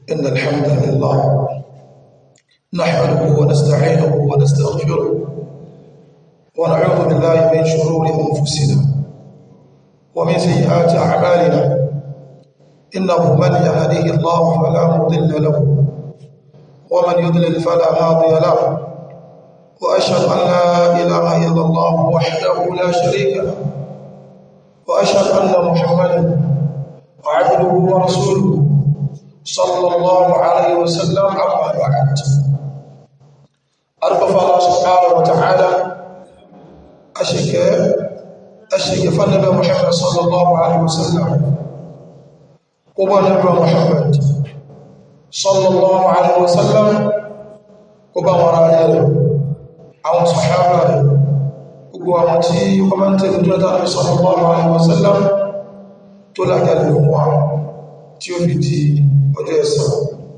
إن الحمد لله نحمده ونستعينه ونستغفره ونعوذ بالله من شرور أنفسنا ومن سيئات أعمالنا إنه من يهديه الله فلا مضل له ومن يضلل فلا هادي له وأشهد أن لا إله إلا الله وحده لا شريك له وأشهد أن محمدا عبده ورسوله صلى الله عليه وسلم أما بعد أرقف الله سبحانه وتعالى أشك أشك فنبي محمد صلى الله عليه وسلم قبى نبي محمد صلى الله عليه وسلم قبى وراء àwọn sàhábà rẹ̀ gbogbo àwọn tí wọ́n máa ń tẹ̀lé tó látà ní sallallahu alaihi wasallam tó lágbàlẹ̀ fún wa tí ó fi di ọjọ́ ẹ̀san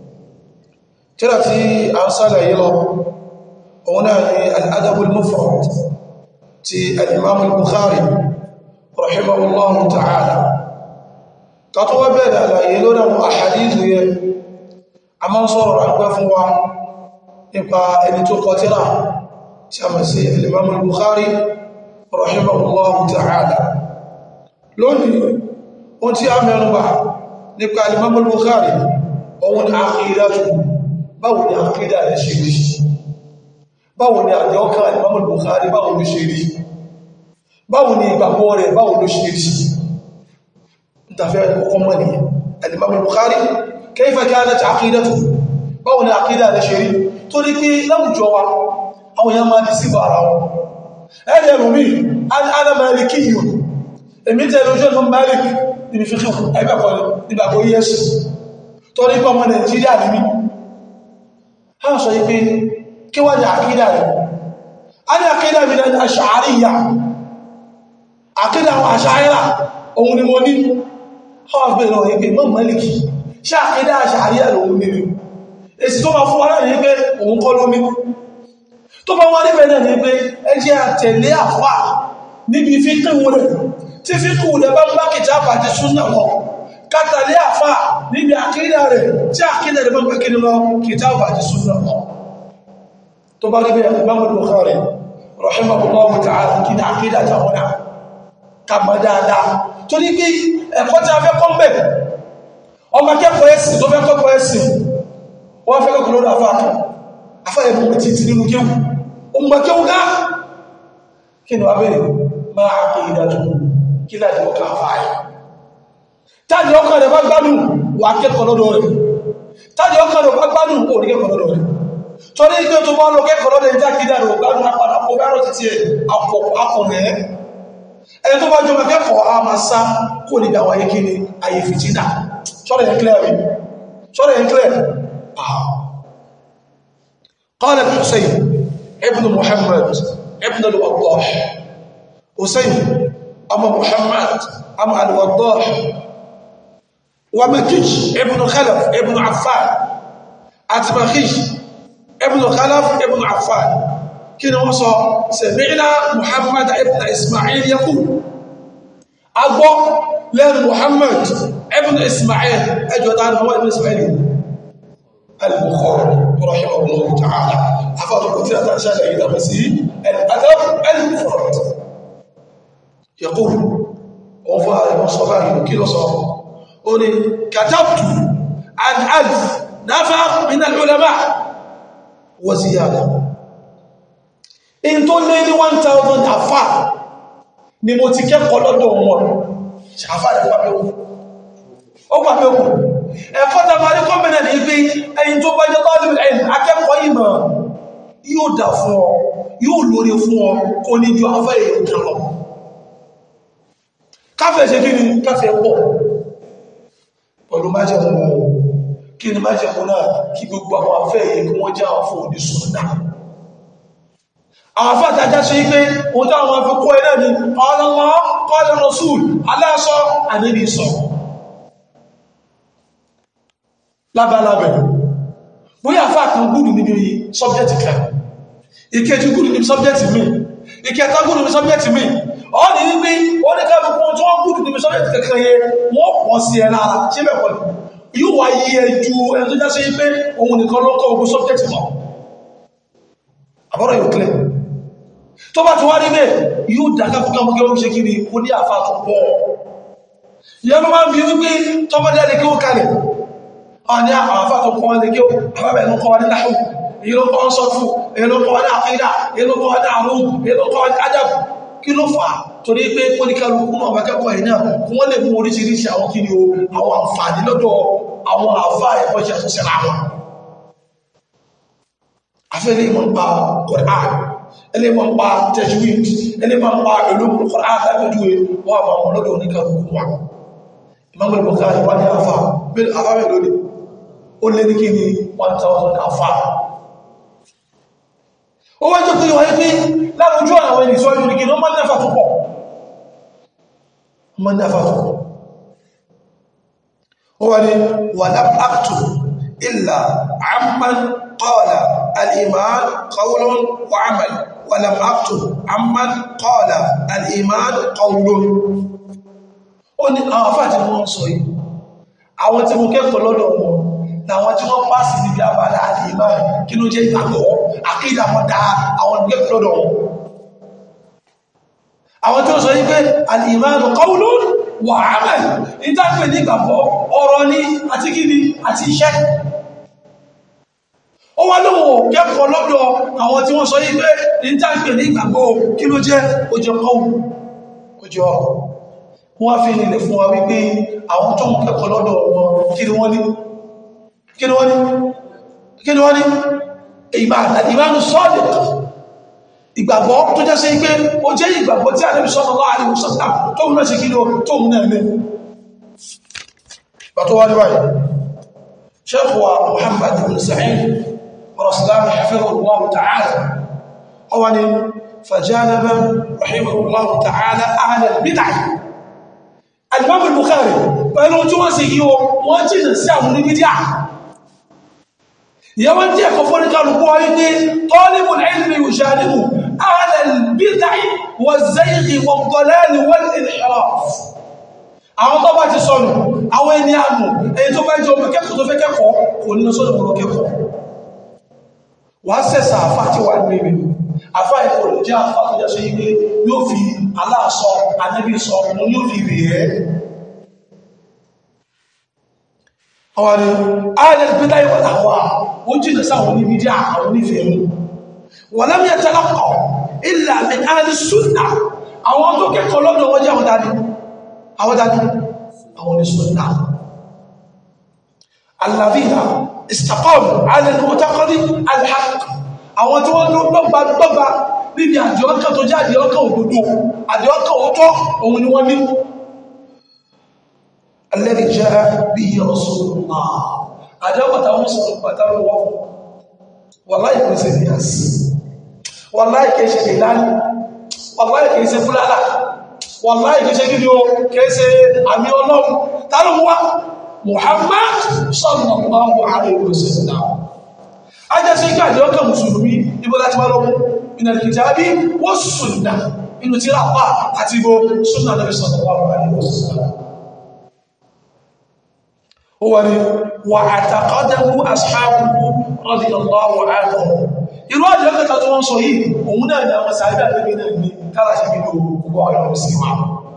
tíra tí a ń sálàyé lọ òun náà ni al-adabul mufrad ti al-imam al-bukhari rahimahullahu ta'ala ká tó wá bẹ̀rẹ̀ àlàyé lórí àwọn àhàdìsù yẹ a máa ń sọ̀rọ̀ ráńpẹ́ fún wa nípa ẹni tó kọ tíra tí a mọ̀ sí al-imam al-bukhari rahimahullahu ta'ala lónìí ohun tí a mẹ́rùnbà nípa al-imam al-bukhari ohun ni àkídàtù báwo ni àkídà rẹ̀ ṣe rí báwo ni àjọ́ká al-imam al-bukhari báwo ló ṣe rí báwo ni ìgbàgbọ́ rẹ̀ báwo ló ṣe rí ìtàfẹ́ ọkọ̀ mọ́ ni al-imam al-bukhari kayfa kanat àkídàtù báwo ni àkídà rẹ̀ ṣe rí torí pé láwùjọ wa àwọn èèyàn máa di sí bàrà wọn ẹ̀rẹ̀ ẹ̀rùmí ana maliki yìí èmi tẹ́lẹ̀ ojú ọ̀nà malik níbi fíkí ẹgbẹ̀kọ́ nígbàgbọ́ yẹ́sù tó ní pọ́ ọmọ nàìjíríà ní mí ha sọ yí pé kí wá ní àkídà rẹ̀ a ní àkídà mi náà aṣàáríyà àkídà àwọn aṣàáríyà òun ni mo ní ha wá bèèrè ọ̀yẹ́ pé mọ́ maliki ṣe àkídà aṣàáríyà lòun ní èsì tó máa fún wa láti pé òun kọ́ ló ní tó bá wá níbẹ̀ náà ní pé ẹjẹ́ àtẹ̀lé àfà níbi fíkíwò rẹ̀ tí fíkíwò rẹ̀ bá ń bá kìtà àpàtì súnà lọ kátàlé àfà níbi àkídà rẹ̀ tí àkídà rẹ̀ bá ń bá kìtà lọ kìtà àpàtì súnà lọ tó bá níbẹ̀ Imam Bukhari rahimahullahu ta'ala kí ní àkídà táwọn náà ká mọ̀ dáadáa tó ní pé ẹ̀kọ́ tí a fẹ́ kọ́ mbẹ̀ ọmọ akẹ́kọ̀ọ́ ẹ̀sìn tó fẹ́ kọ́kọ́ ẹ̀sìn wọ́n fẹ́ kọ́kọ́ lọ́dọ̀ àfà kan àfà ẹ̀bùn títí nínú kéwù ọmọ kéwù ká kí ni wà bẹ̀rẹ̀ máa kí ìdájú kí láti ọkà àfáàyà tàbí ọkà rẹ̀ bá gbádùn wà kẹ́kọ̀ọ́ lọ́dọ̀ rẹ̀ tàbí ọkà rẹ̀ bá gbádùn kò rí kẹ́kọ̀ọ́ lọ́dọ̀ rẹ̀ torí pé tó bá lọ kẹ́kọ̀ọ́ lọ́dọ̀ ìjà kí dáadọ̀ gbádùn apàdà kó bẹ́rọ̀ títí ẹ̀ akọ̀rẹ̀ ẹni tó bá jọmọ kẹ́kọ̀ọ́ a máa sá kó ní ìdáwà yé kí ni ayé fìtínà sọ́rọ̀ yẹn clear rí sọ́rọ̀ yẹn clear قال الحسين ابن محمد ابن الوضاح حسين أما محمد أما الوضاح ومكيش ابن خلف ابن عفان أتمخيش ابن خلف ابن عفان كنا وصل سمعنا محمد ابن إسماعيل يقول أبو لأن محمد ابن إسماعيل أجود عن هو ابن إسماعيل البخاري رحمه الله تعالى حفظ كثيرة أشياء إذا مسيح الأدب المفرد يقول وفاء المصطفى كيلو صار قولي كتبت عن ألف نفر من العلماء وزيادة إن تولي 1000 أفا ni mo ti kẹ́kọ̀ọ́ lọ́dọ̀ wọn ṣàfà rẹ̀ pàpẹ́ òkú ó pàpẹ́ òkú ẹ̀kọ́ tàbí kọ́mìnà ní pé ẹyin tó bá jẹ́ tọ́lú ẹ̀yìn akẹ́kọ̀ọ́ ìmọ̀ yóò dà fún ọ yóò lórí fún ọ kò ní ju afẹ́ èèyàn kan lọ káfẹ́ ṣe kí ni káfẹ́ pọ̀ pẹ̀lú májẹ̀mú kí ni májẹ̀mú náà kí gbogbo àwọn afẹ́ èèyàn kí wọ́n jẹ́ àwọn fún òní sùnnà àwọn afẹ́ àtàjá ṣe pé òun táwọn afẹ́ kọ́ ẹ náà ni qala Allah qala Rasul aláṣọ àníbi sọ̀rọ̀ lábálábẹ̀ bóyá àfá kan gúrù níbi sọ́bjẹ́tì kan ìkejì gúrù níbi sọ́bjẹ́tì mi ìkẹta gúrù níbi sọ́bjẹ́tì mi ọ́ ní wípé ó ní káàkiri fún tí wọ́n gúrù níbi sọ́bjẹ́tì kankan yẹ wọ́n pọ̀ sí ẹ lára ṣé bẹ́ẹ̀ kọ́ ni yóò wá yí ẹjú ẹni tó já sí pé òun nìkan ló kọ́ ogun subject mọ́ àbọ́rọ̀ yóò clear tó bá ti wá rí bẹ́ẹ̀ yóò dáká fún kọmọ gẹ́gẹ́ ṣe kiri ó ní àfá tó pọ̀ ìyẹn ló máa ń bí wípé tọ́mọdé lè kí ó kalẹ̀ àwọn ní àwọn àfá tó kọ́ lè kí ó àbábẹ̀ ló kọ́ ní náà èyí ló kọ́ sọ́fù èyí ló kọ́ ní àkídà èyí ló kọ́ ní àrùn èyí ló kọ́ ní adab kí ló fà á torí pé kóníkálukú náà bá kẹ́kọ̀ọ́ yìí náà kí wọ́n lè mú oríṣiríṣi àwọn kí ni o àwọn àǹfààní lọ́dọ̀ àwọn àfá ẹ̀kọ́ ṣe àtúnṣe ra wọn afẹ́lẹ́ ìmọ̀ ń pa Qur'an ẹlẹ́ ìmọ̀ ń pa tajwid ẹlẹ́ ìmọ̀ ń pa ulumul Qur'an lábẹ́júwe wọ́n àmà wọn lọ́dọ̀ oníkálukú wa Imam al-Bukhari wá ní àfá bẹ́ẹ̀ àfá mẹ́ lónìí ó lé ní kí ni 1000 àfá ó wájọ́ pé wáyé pé láàrújú àwọn ẹni sọ yóò ní kí ní wọ́n máa náfà tó pọ̀ máa náfà tó pọ̀ ó wá ní wà lápàtò ìlà àmàn qala al-iman qawlun wa amal wa lam aktub amman qala al-iman qawlun ó ní àwọn afáàtí wọ́n sọ yìí àwọn tí mo kẹ́kọ̀ọ́ lọ́dọ̀ wọn láwọn tí wọ́n pàṣì níbi àbádá al-iman kí ló jẹ́ ìgbàgbọ́ àkídà wọn dá àwọn kẹ́kọ̀ọ́ lọ́dọ̀ wọn àwọn tí ó sọ wípé al-imanu qawlun wa amal ìtàgbé ní ìgbàgbọ́ ọ̀rọ̀ ní àti kíni àti iṣẹ́ ó wá lóhun kẹ́kọ̀ọ́ lọ́dọ̀ àwọn tí wọ́n sọ wípé ìtàgbé ní ìgbàgbọ́ kí ló jẹ́ òjò kọ́wù òjò wọ́n fi nílẹ̀ fún wa wípé àwọn tó ń kẹ́kọ̀ọ́ lọ́dọ̀ wọn kí ni wọ́n ní kí ni wọ́n ní kí ni wọ́n ní ìmánu sọ́ọ̀dẹ̀ ìgbàgbọ́ tó jẹ́ sí pé ó jẹ́ ìgbàgbọ́ tí Ànábì sallallahu alaihi wasallam tóun náà ṣe kí ló tóun náà lé bàtọ́ wá níwáyé Sheikh wa Muhammad ibn Sa'id rọ̀sùlámi hafizahullahu ta'ala ọwá ni fajanaba rahimahullahu ta'ala ahla al-bid'ah al-Imam al-Bukhari pẹ̀lú tí wọ́n sì yí o wọ́n jìnà sí àwọn oníbídíà ìyẹ́wọ́n tí ẹ̀kọ́ fún ní kálùkú wáyé ní talibul ilmi yushanibu أهل البدع والزيغ والضلال والانحراف àwọn tó bá ti sọnù àwọn ẹni àmù èyí tó bá jẹ́ ọmọ kẹ́kọ̀ọ́ tó fẹ́ kẹ́kọ̀ọ́ kò ní sọ́nà ọmọ kẹ́kọ̀ọ́ wà á sẹ́sà àfá tí wà ní ìrìn àfá ẹ̀kọ́ lè jẹ́ àfá tó jẹ́ sí ilé yóò fi aláàsọ anẹ́bí sọ ọmọ yóò fi rí ẹ́ ọwọ́ ni ààrẹ pẹ́lá ìwọ̀n àwọn ó jìnà sáwọn oníbídí àwọn onífẹ̀ẹ́ wọ̀lẹ́m yẹ tẹ́lọ́kọ̀ ilẹ̀ àmì ààrẹ súnà àwọn tó kẹ́kọ̀ọ́ lọ́dọ̀ wọ́n jẹ́ àwọn dání àwọn dání àwọn ní súnà alàbíyà istaqamu ala al-mu'taqadi al-haqq àwọn tí wọ́n lọ́gbà gbọ́gbà níbi àdìọ́kàn tó jẹ́ àdìọ́kàn òdodo àdìọ́kàn òótọ́ òun ni wọ́n ní alladhi ja'a bihi rasulullah àdìọ́kàn táwọn sọ̀rọ̀ pàtàkì wọ́n wàláì kìí ṣe bíyàs wàláì kìí ṣe ìlànà wàláì kìí ṣe fúlàlà wàláì kìí ṣe gídí o kìí ṣe àmì ọlọ́run tàbí wá Muhammad sallallahu alaihi wasallam ajá sí ká àjẹ́ ọkà mùsùlùmí ibò láti wá lọ́wọ́ minal kitabi was sunnah inú tí rápá àti ibò sunnah Nabi sallallahu alaihi wasallam ó wà ní wà àtàkọ́dẹ̀kú ashabuhu radiyallahu anhum irú àjẹ́ ọkà tó wọ́n sọ yìí òun náà ni àwọn sàábẹ́ àgbẹ́gbẹ́ náà ní kára sí bí gbogbo ọ̀rọ̀ sí wa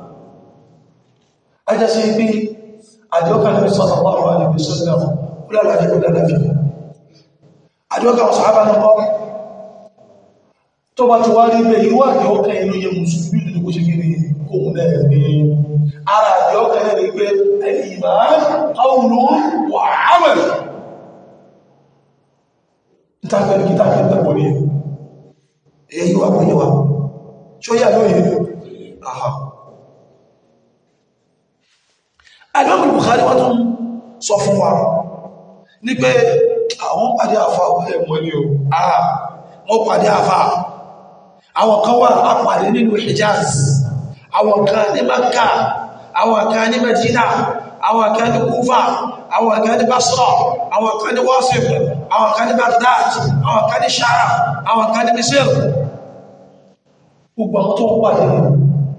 ajá sí bí àjẹ́ ọkà Nabi sallallahu alaihi wasallam ó lálàáfíà ó lálàáfíà àjọ́gà ọ̀sán àbánakọ́ tó bá ti wá rí bẹ́ ìwọ́ àjọ́gà inú yẹ mùsùlùmí nínú kó ṣe kí ní ohun náà ní ara àjọ́gà náà rí pé ẹ̀lìmá qawlun wa amal ìtàkẹ́lì kí tàkẹ́ tẹ́kọ̀ ní ẹ̀yẹ yíwa pé yíwa ṣó yà lóye àhà àjọ́gà Bukhari wọ́n tún sọ fún wa ní pé àwọn pàdé àfà ẹ̀mọ́ ni o àà wọ́n pàdé àfà àwọn kan wà àpàdé nínú Hijaz àwọn kan ní Makka àwọn kan ní Medina àwọn kan ní Kufa àwọn kan ní Basra àwọn kan ní Wasif àwọn kan ní Baghdad àwọn kan ní Sham àwọn kan ní Misir gbogbo àwọn tó ń pàdé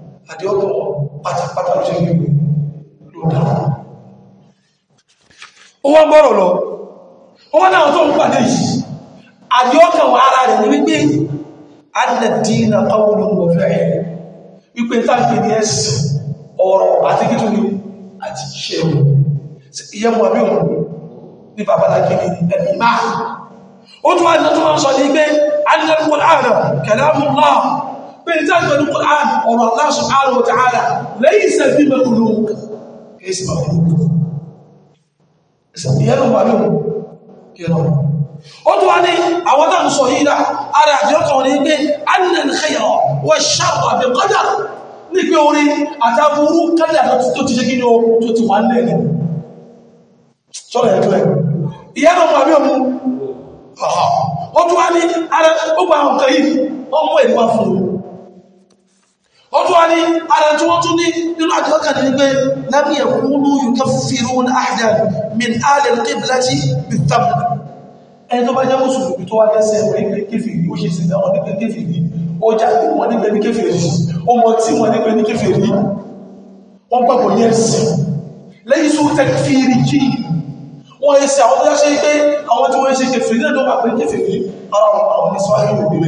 àdéhùn pátápátá ló ṣe gbogbo ló dáa ó wá gbọ́rọ̀ lọ ó wá náà tó ń pàdé yìí àdíọ́kàn wà ara rẹ̀ ní wípé adìnàdínà qawlun wa fi'l wípé táàkì ní ẹ̀sìn ọ̀rọ̀ àti kí tó ní àti ṣe ìyẹ́mù àbí òun ní babaláki ní ẹni máa ó tún wá ní tó wọ́n sọ ní pé adìnàdínà Qur'an kalamullah pé ní táàkì ní Qur'an ọ̀rọ̀ Allah subhanahu wa ta'ala laysa bi makhluq kìí sí makhluq ìyẹ́mù àbí òun kí ó tó wá ní àwọn tàbí sọ yìí dá ara àti ọkọ̀ ní pé annal khayra wa sharra bi qadar ní pé orí àtàbúrú kádà tó ti ṣe kí ní o tó ti wà nílẹ̀ ní sọ́rọ̀ ẹ̀kọ́ ìyá mọ̀ àbí ọmọ ó tó wá ní ara ó gba àwọn kan yìí wọ́n mú ẹ̀dùn wá fún un ó tó wá ní ara tí wọ́n tún ní nínú àti ọkọ̀ ní pé lam yakunu yukaffiruna ahadan min ahli al-qiblati bit-tamr ẹni tó bá jẹ́ mùsùlùmí tó wá jẹ́sẹ̀ wọ́n ní kéfèrí ó ṣe sí náà wọ́n ní kéfèrí ó jáde wọ́n ní pẹ̀lú kéfèrí ó mọ̀ tí wọ́n ní pẹ̀lú kéfèrí wọ́n gbàgbọ́ ní ẹ̀sìn lẹ́yìn sún tẹ́kfìrí jí wọ́n yẹ sí àwọn tó yáṣẹ́ pé àwọn tí wọ́n ṣe kéfèrí náà tó bá pẹ̀lú kéfèrí ara àwọn ní sọ́ọ́ yóò gbé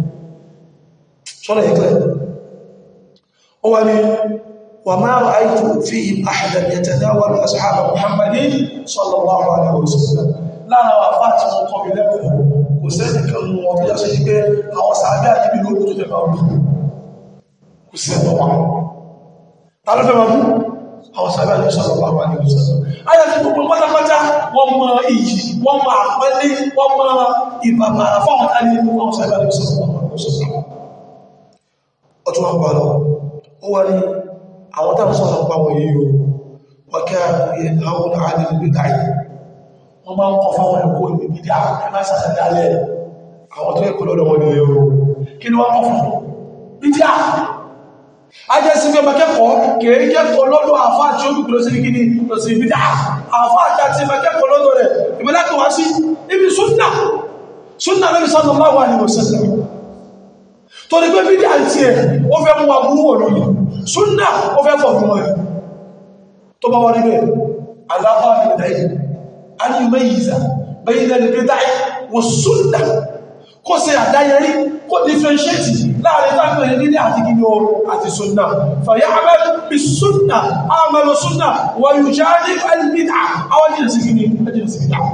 sọ́nà ìkẹ́ ó wá ní wà máa rà áìtù fi ahadan yatanawalu ashab muhammadin sallallahu alaihi wasallam lára wà fà tí wọ́n kọ́ mi lẹ́kọ̀ọ́ kò sẹ́ni kan mú wọn tó yá sí pé àwọn sàábẹ́ àjíbí ló tó fẹ́ máa bú kò sí ẹ̀tọ́ wọn ta ló fẹ́ máa bú àwọn sàábẹ́ àjíbí sọ̀rọ̀ bá wà ní ìsọ̀rọ̀ ayé ti gbogbo pátápátá wọ́n mọ iyì wọ́n mọ àpẹẹlẹ wọ́n mọ ìbàbàrà fáwọn tání àwọn sàábẹ́ àjíbí sọ̀rọ̀ bá wà ní ìsọ̀rọ̀ ọtún wọn pa lọ ó wá ní àwọn táwọn sọ̀rọ̀ pa wọ̀nyí o wọ́n kẹ́ àwọn àdìgbò wọ́n máa ń kọ fáwọn ẹ̀kọ́ ìbí dá ẹmá sàdálẹ̀ àwọn tó ẹ̀kọ́ lọ́dọ̀ wọn nílé o kí ni wọ́n kọ fún ìdí à ajẹ́ sí fẹ́ mẹ́kẹ́kọ̀ọ́ kìí kẹ́kọ̀ọ́ lọ́dọ̀ àfá tí ó bí kìlọ sí kí ni lọ sí ìbí dá àfá àti mẹ́kẹ́kọ̀ọ́ lọ́dọ̀ rẹ̀ ìbílẹ́kọ̀ wá sí ibi súnnà súnnà lẹ́bí sallallahu alaihi wasallam tó ní pé bídí àti ẹ̀ ó fẹ́ mú wa burú wọ̀ lórí súnnà ó fẹ́ fọ̀ fún ẹ̀ tó bá wá níbẹ̀ aláfáà أن يميز بين البدع والسنة kó ṣe àdáyẹrí kó differentiate láàrin tágbẹ̀ ní nílé àti gíní o àti súnnà fàyà abẹ́ bí súnnà àmàlò súnnà wà yóò já ní albidà àwọn jìnà sí gíní ẹjìnà sí bidà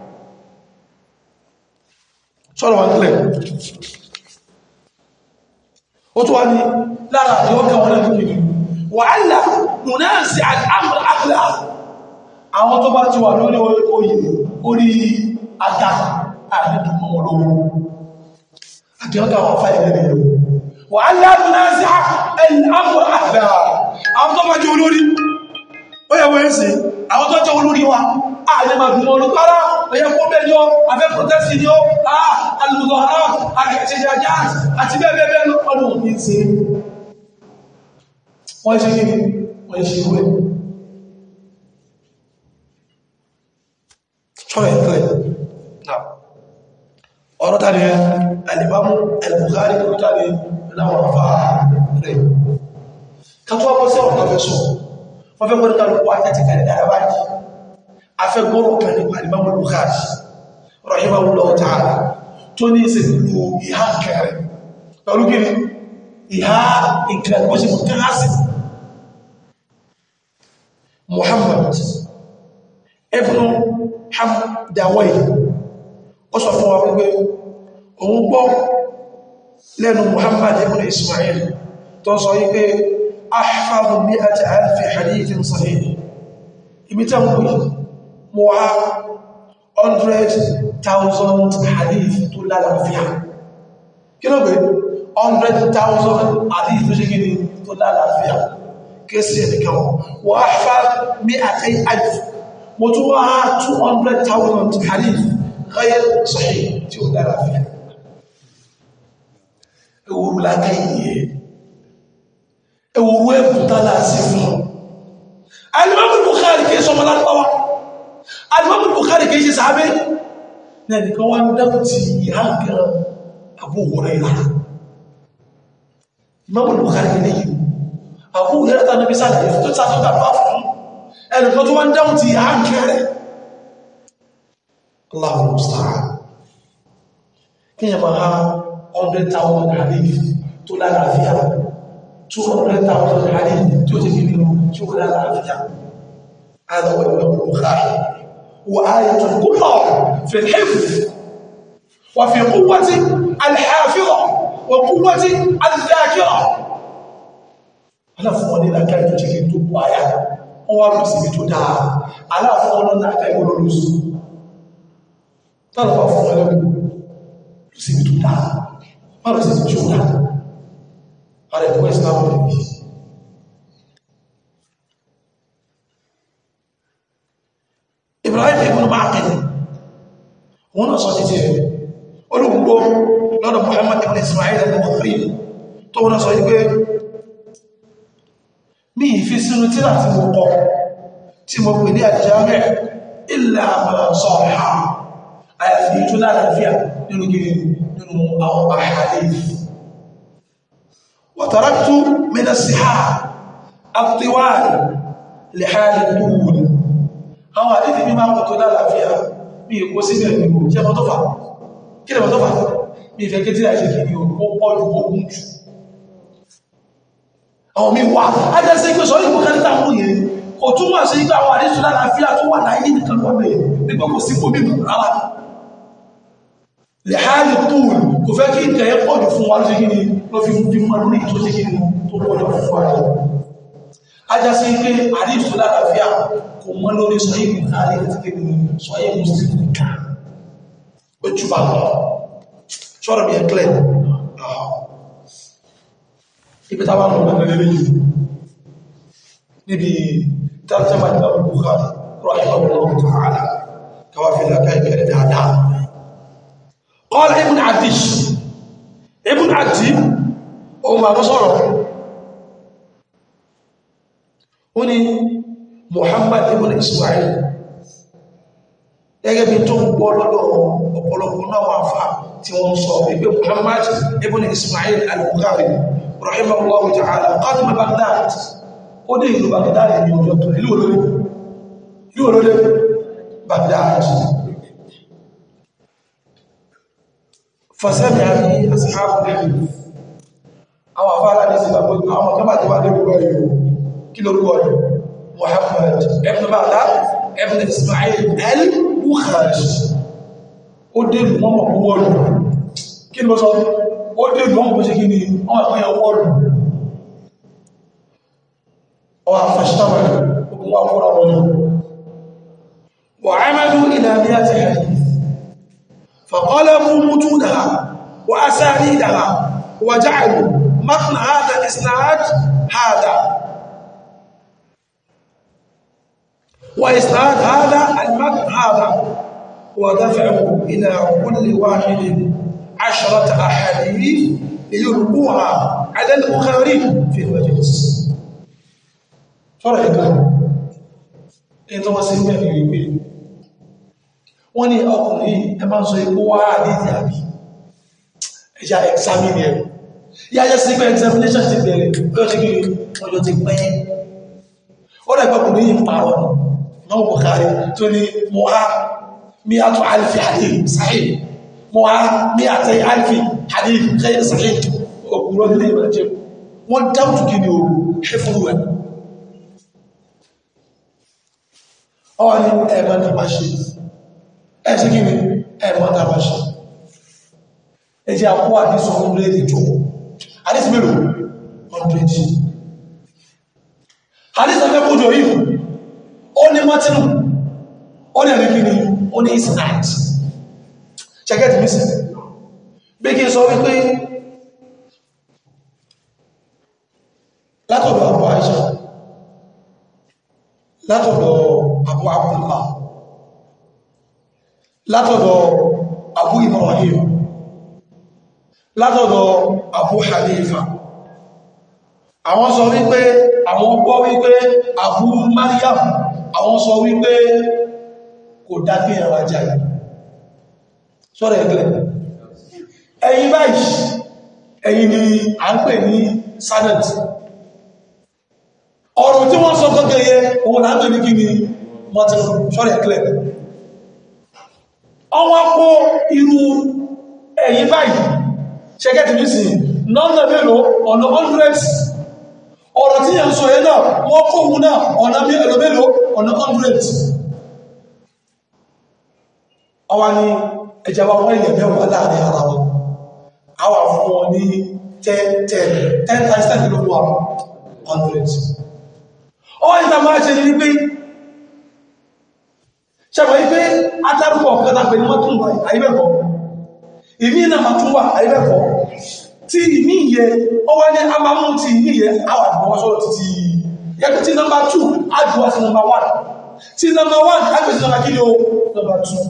sọ́rọ̀ wọn kílẹ̀ ó tó wá ní lára àti ọkà wọn náà gíní wà á là múná sí àmàlà àkìlà àwọn tó bá ti wà lórí oyè orí àga àdídùmọ̀ olówó àti ọgá wọn fà ilẹ̀ nìyàn wà á lábù náà sí àmúrà àgbà àwọn tó bá jẹ́ olórí ó yẹ wọ́n sí àwọn tó jẹ́ olórí wa ààrẹ máa fi olú kára ẹ̀yẹ kó bẹ́ẹ̀ ni ó afẹ́ protesti ni ó alùpùpù ara àkẹ́kẹ́jẹjá àti bẹ́ẹ̀ bẹ́ẹ̀ bẹ́ẹ̀ lọ́pọ̀lọpọ̀ ní ṣe wọ́n ṣe kí wọ́n ṣe wẹ́ sọ́rọ̀ ìpínlẹ̀ náà ọ̀rọ̀ tàbí alìbámú al-Bukhari kò tàbí láwọn afá rẹ̀ kàtọ́ ọkọ̀ sí ọ̀rọ̀ tàbí sọ wọ́n fẹ́ gbọ́nà kàrùkù àtẹ́tì kàrí dára báyìí afẹ́ gbọ́rọ̀ kan nípa alìbámú al-Bukhari rahimahullahu ta'ala tó ní ìsẹ̀ pẹ̀lú ìhá kẹrẹ pẹ̀lú gíní ìhá ìkẹrẹ wọ́n sì mú kẹ́hásì Muhammad ibn Hamdawai ó sọ fún wa wípé òun gbọ́ lẹ́nu Muhammad ibn Ismail tó sọ wípé ahfadhu mi'ata alfi hadithin sahih ibi tẹ́ mú yìí mo wá 100,000 hadith tó lálàáfíà kí ló gbé 100,000 hadith tó ṣe gini tó lálàáfíà kéèsì ẹ̀nìkan wọ́n ahfadhu mi'ata alfi mo tún wá 200,000 hadith ghayr sahih tí ó dára fi ewúrú láká ìyẹ ewúrú ẹ̀bùtálà sí fún alimọ́bù Bukhari kìí sọmọ lápáwá alimọ́bù Bukhari kìí ṣe sàábé ní ẹnìkan wá ń dákù ti ìhá gan Abu Hurairah imọ́bù Bukhari kìí lẹ́yìn Abu Hurairah tánàbí sáàlẹ̀ tó sàtọ́ta bá fún ẹnìkan tó wá ń dáhùn ti ìhá kẹrẹ Allahu musta'an kí yẹn máa ha 100,000 hadith tó lálàáfíà 200,000 hadith tí ó ti fi nínú tí ó lálàáfíà هذا هو الإمام البخاري وآية كبرى في الحفظ وفي قوة الحافظة وقوة الذاكرة aláfún wọn ní láká ètò jẹ́ kí n tó bú àyà wọ́n wá lọ síbi tó dáa aláfún wọn náà láká ìwọ̀n lórí sí tàbí fún wọn lọ́gbọ̀n lọ síbi tó dáa má lọ síbi tó dáa ara ẹ̀kọ́ ìsìlámù rẹ̀ bí Ibrahim ibn Ma'qil wọn náà sọ títí rẹ̀ olùgbò lọ́dọ̀ Muhammad ibn Ismail al-Bukhari tó wọn náà sọ yí pé mi ìfi sínú tíra tí mo kọ tí mo pè ní àjámẹ́ ilẹ̀ àmàlà sọ̀rọ̀ àyàfi tó lálàáfíà nínú gírí nínú àwọn àhàlẹ́ wàtàràtù mẹ́nà síhá àtiwáàrí lè hálẹ̀ tóòwùn àwọn àdífì mímá kò tó lálàáfíà mi ìkó síbẹ̀ nínú jẹ́ mọ́tọ́fà kí lè mọ́tọ́fà mi ìfẹ́ kí tí àìṣẹ́ kì ní òkú pọ̀lú ogun jù àwọn mi wà ájẹ́sẹ́ pé sọ ìgbò kẹta mú yẹn kò túnmọ̀ sí ìgbà àwọn àdíṣù lálàáfíà tó wà láyé nìkan lọ́bẹ̀ nígbà kò sí fòmí mú rárá lè háàlì tóòlù kò fẹ́ kí ìtẹ̀ ẹ́ pọ̀jù fún wa lóṣe kíni ló fi fi mọ́ lórí tó ṣe kíni tó pọ̀jù fún wa rẹ̀ ájẹ́sẹ́ pé àdíṣù lálàáfíà kò mọ́ lórí sọ ìgbò káàlì àti kíni sọ ìgbò sí nìkan ó jù bá lọ sọ́rọ̀ mi ẹ̀ clear ibi tàbá mọ̀ lọ́nà lè yìí níbi tarjama Imam Bukhari rahimahullahu ta'ala kawà fi lákà ìkẹrẹ dáadáa qala ibn Adish ibn Adi ohun ma mọ́ sọ́rọ̀ ó ní Muhammad ibn Ismail gẹ́gẹ́ bí tó ń gbọ́ lọ́dọ̀ ọ̀pọ̀lọpọ̀ náà wà fà tí wọ́n sọ wípé Muhammad ibn Ismail al-Bukhari rahimahullahu ta'ala qadima Baghdad ó dé ìlú Baghdad ní ọjọ́ tó ìlú olóre ìlú olóre Baghdad fasẹ́mì àrí ashabu hadith àwọn afárá ní sílá pé àwọn kọmà tí wà ní orúkọ yìí kí lórúkọ yìí Muhammad ibn Baghdad ibn Ismail al-Bukhari ó dé ìlú mọ́mọ̀ wọ́ọ̀lù kí ni mo sọ ó dé ìlú mọ́mọ̀ ṣe kí ni wọ́n àpẹyẹ wọ́ọ̀lù ọwọ́ afẹ́ṣtàwà ogun wà fọ́ra wọn wà ámàdù ìlàmíyà ti hadith فقلبوا متونها وأسانيدها وجعلوا متن هذا الإسناد هذا وإسناد هذا المتن هذا ودفعوا إلى كل واحد عشرة أحاديث ليلقوها على البخاري في المجلس فرق إذا وسلم في wọ́n ní ọkùnrin ẹ máa ń sọ ikú wá àdíjì àbí ẹja examine ẹ̀ yáyẹ́ sí pé examination ti bẹ̀rẹ̀ ọjọ́ ti gírí ọjọ́ ti pẹ́ ó rẹ̀ gbọ́kùnrin yìí pààrọ̀ náà Bukhari tó ní mọ́ha mi àtò alifi hadith sahih mọ́ha mi àtẹ alifi hadith ghayr sahih òkúrò nílé ìbàjẹ́ wọ́n dáwùtù kí ni o ṣe fún ẹ̀ ọwọ́ ni ẹ̀mọ́ ní máa ṣe ẹ̀ṣẹ́ kí ni ẹ̀mọ́ tàbà ṣe ẹjẹ́ àpó àdísọ ọdún ìjọ àdísọ mélòó 100 àdísọ mẹ́kójọ yìí ó ní mọ́tínù ó ní ẹ̀rí kí ni ó ní isnad ṣẹ́gẹ́tì mísì bí kí sọ wípé látọ̀dọ̀ àbú àìṣà látọ̀dọ̀ àbú Abdullah látọ̀dọ̀ Abu Ibrahim látọ̀dọ̀ Abu Hanifa àwọn sọ wípé àwọn gbọ́ wípé Abu Maryam àwọn sọ wípé kò dákẹ́ ẹ̀rọ ajáyì sọ́rọ̀ ẹ̀gbẹ́ ẹ̀yìn báyìí ẹ̀yìn ni a ń pè ní sanad ọ̀rọ̀ tí wọ́n sọ gọ́gẹ́ yẹ òun là ń pè ní kí ni mọ́tí sọ́rọ̀ ẹ̀gbẹ́ ọwọ́ kó irú ẹ̀yìn báyìí ṣẹ́gẹ́tì ní sí nọ́nà mélòó ọ̀nà hundreds ọ̀rọ̀ tí yẹn sọ yẹn náà wọ́n kó òun náà ọ̀nà mélòó mélòó ọ̀nà hundreds ọwá ní ẹjẹ́ wa wọ́n ilẹ̀ mẹ́wàá láàrin ara wọn àwà fún wọn ní 10 10 10 times 10 ló wà 100 ọwá ìta máa ṣe ní pé ṣẹ̀bọ̀ yí pé atárúkọ̀ ọ̀pẹ́ta pẹ̀lú wọ́n tún wà àìbẹ̀kọ́ ìmí náà máa tún wà àìbẹ̀kọ́ tí ìmí yẹ ọwá ní a máa mú ti ìmí yẹ àwà àgbọ̀wọ́ sọ́rọ̀ títí yẹ́pẹ́ tí nọ́mbà 2 àjùwà sí nọ́mbà 1 tí nọ́mbà 1 àgbẹ̀ sí nọ́mbà kí ni ó nọ́mbà 2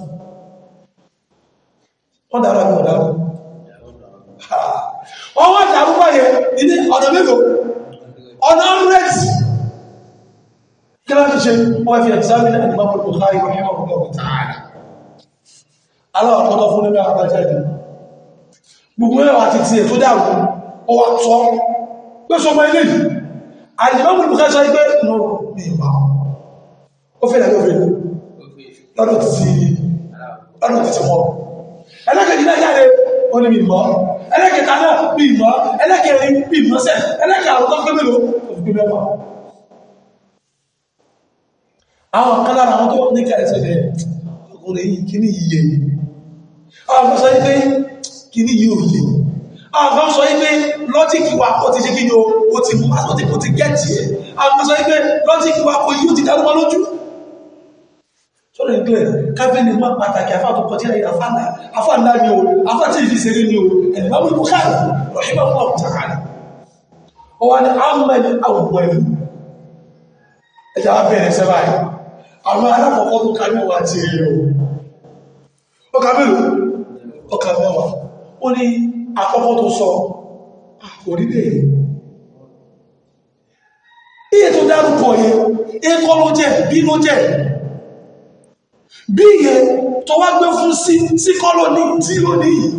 wọ́n dára ní ọ̀dá wọ́n wá dàrú báyẹ̀ ní ọ̀nà mélòó ọ̀nà rẹ̀tì kí láti ṣe wọ́n fi examine and Imam Bukhari rahimahullah ta'ala aláwọ̀kọ́tọ̀ fún nígbà àbájáde gbogbo ẹwà ti tí ẹ̀ tó dàrú ó wà tọ́ pé sọ mọ́ ilé and Imam Bukhari sọ pé no ní ìwà ó fẹ́ lẹ́gbẹ́ fẹ́ lọ́dọ̀ ti ti wọ́n ẹlẹ́kẹ̀ẹ́jì náà jáde ó ní mímọ́ ẹlẹ́kẹ̀ẹ́ta náà mímọ́ ẹlẹ́kẹ̀ẹ́rin mímọ́ sẹ́ ẹlẹ́kẹ̀ẹ́ àwọn tó gbé mélòó tó fi gbé mẹ́fà àwọn kan lára àwọn tó ní kẹrẹsẹ̀ rẹ̀ ọkùnrin yìí kí ní iye àwọn kan sọ wípé kí ní yìí òye àwọn kan sọ wípé lọ́jíkì wa ó ti ṣe kí ni ó ti mú àti kò ti gẹ́ẹ̀tì ẹ̀ àwọn kan sọ wípé lọ́jíkì wa kò yí ó ti dárúmọ́ lójú sọ́rọ̀ ìgbẹ̀ kábílì máa pàtàkì àfá tó kọjá ìyà fánà àfá ńlá ni o àfá tí ìfì ṣeré ni o ẹ̀lẹ́mọ̀ Bukhari rahimahullah ta'ala ó wá ní àmàlì àwọ̀wẹ̀lú ẹjà wá bẹ̀rẹ̀ sẹ́bà ẹ̀ àwọn alákọ̀ọ́kọ́ tó kà mẹ́wàá ti rí o ó kà mẹ́lò ó kà mẹ́wàá ó ní àkọ́kọ́ tó sọ orílẹ̀ iye tó dárúkọ yẹ ẹkọ́ ló jẹ́ bí ló jẹ́ bí iye tó wá gbé fún sí sí kọ́lọ́ní tí ló ní yìí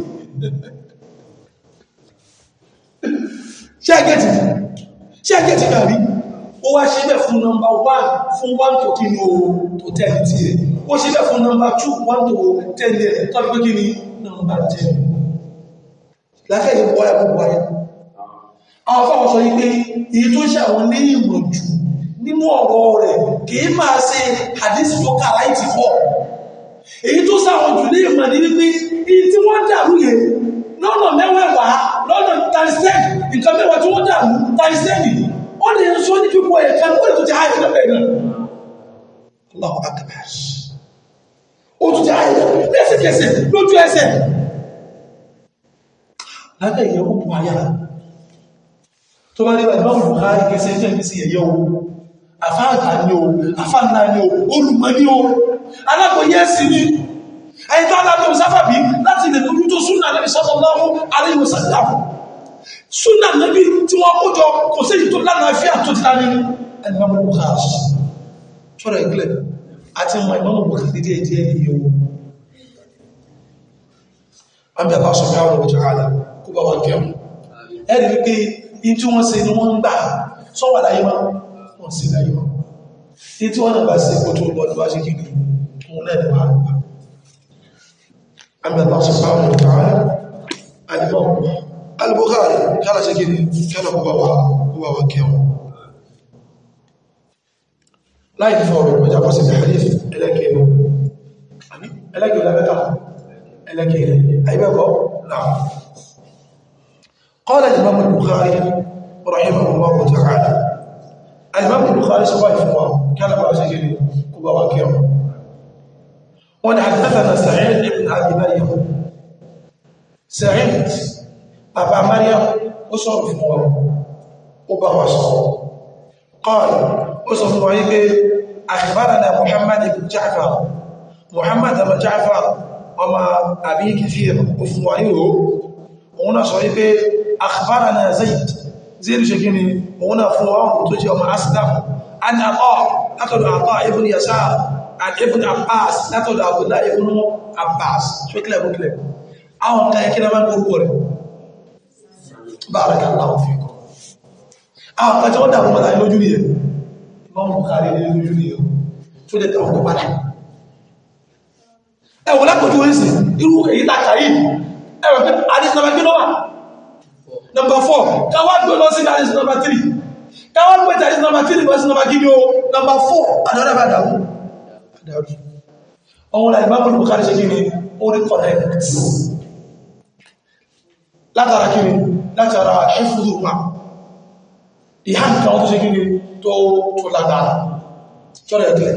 ṣẹ́gẹ̀tì ṣẹ́gẹ̀tì gàrí ó wá ṣe bẹ́ fún nọmbà 1 fún 1 tó kí ní o tó tẹ́lì tí rẹ̀ ó ṣe bẹ́ fún nọmbà 2 1 tó tẹ́lì rẹ̀ tó gbé kí ní nọmbà 10 láfẹ́ ìwọ ẹ̀kọ́ wáyé àwọn fáwọn sọ wípé èyí tó ṣe àwọn ní ìmọ̀ jù nínú ọ̀rọ̀ rẹ̀ kìí máa ṣe àdísì tó kà láì ti pọ̀ èyí tó sáwọn jù ní ìmọ̀ ní wípé èyí tí wọ́n dàrú yẹn lọ́nà mẹ́wẹ̀wàá lọ́nà tarisẹ́nì nǹkan mẹ́wàá tí wọ́n dàrú tarisẹ́nì ó lè ń sọ ní pípọ̀ ẹ̀ka ó lè tó ti ààyè lọ́pẹ̀ náà Allahu akbar ó tún ti ààyè lẹ́sẹ̀kẹsẹ̀ lójú ẹsẹ̀ lábẹ́ ìyẹn ó bu ayá tó bá rí bá ìbáwò Buhari kẹsẹ̀ jẹ́ ìbí sí ẹ̀yẹ́ o àfáàgbà ní o àfáàgbà ní o olùmọ̀ ní o alákòóyẹ́ sí ní ẹni tó alábẹ́ òsáfàbí láti lè lójú tó súnà Nabi sallallahu alaihi wasallam súnà Nabi tí wọ́n kójọ kò sí èyí tó lánàá fi àtò ti lárí ní ẹni bá mọ́ Buhari ṣọ́rọ̀ ìgbìlẹ̀ àti mọ̀ ìmọ̀ Buhari díẹ̀ díẹ̀ ní yóò àbí Allah subhanahu wa ta'ala kó bá wọn kẹwọn ẹ̀rì wípé in tí wọ́n ṣe ni wọ́n ń gbà sọ́wà láyé máa wọ́n sí láyé máa in tí wọ́n náà bá ṣe kó tó lọ níwá ṣe kìí fún lẹ́nà wà rẹ̀ àmì Allah subhanahu wa ta'ala alimọ́ al-Bukhari kálá ṣe kìí kálá kó bá wà kẹwọn láì fọ́ ọ̀rọ̀ ìpọ̀já bọ́ sí hadith ẹlẹ́kẹ̀ẹ́ ẹlẹ́kẹ̀ẹ́ ẹlẹ́kẹ̀ẹ́ àìbẹ́kọ́ náà قال الإمام البخاري رحمه الله تعالى الإمام البخاري سواء فوا كان بعض سجل كبا وكيم وأن حدثنا سعيد بن أبي مريم سعيد أبا مريم أصر فوا أبا وصر قال أصر فوا أخبرنا محمد بن جعفر محمد بن جعفر وما أبي كثير وفوانيه هنا صحيح أخبرنا زيد زيد شكيني هنا فوام تجي وما أسلم أن عطاء أخذ عطاء ابن يسار عن ابن عباس أخذ عبد الله ابن عباس شو كلام كلام أو كان كده من قرقر بارك الله فيكم أو كان جودا هم لا يلوجوني إمام بخاري يلوجوني شو ده تقول بعد ẹ ẹ̀wọ̀n lápòjú orísì irú èyí tàkà yìí ẹ̀wọ̀n pé àdìsí nàbà kí ló wà number four káwá gbé lọ sí àdìsí number three káwá gbé àdìsí number three lọ sí number kí ni o number four àdàrà bá dàrú ọwọ́n la ìbámu ní Bukhari ṣe kí ni ó rí correct látara kí ni látara ẹ̀fúrú wa ìhà nǹkan tó ṣe kí ni tó tó lágbára tọ́rọ ẹ̀kẹ́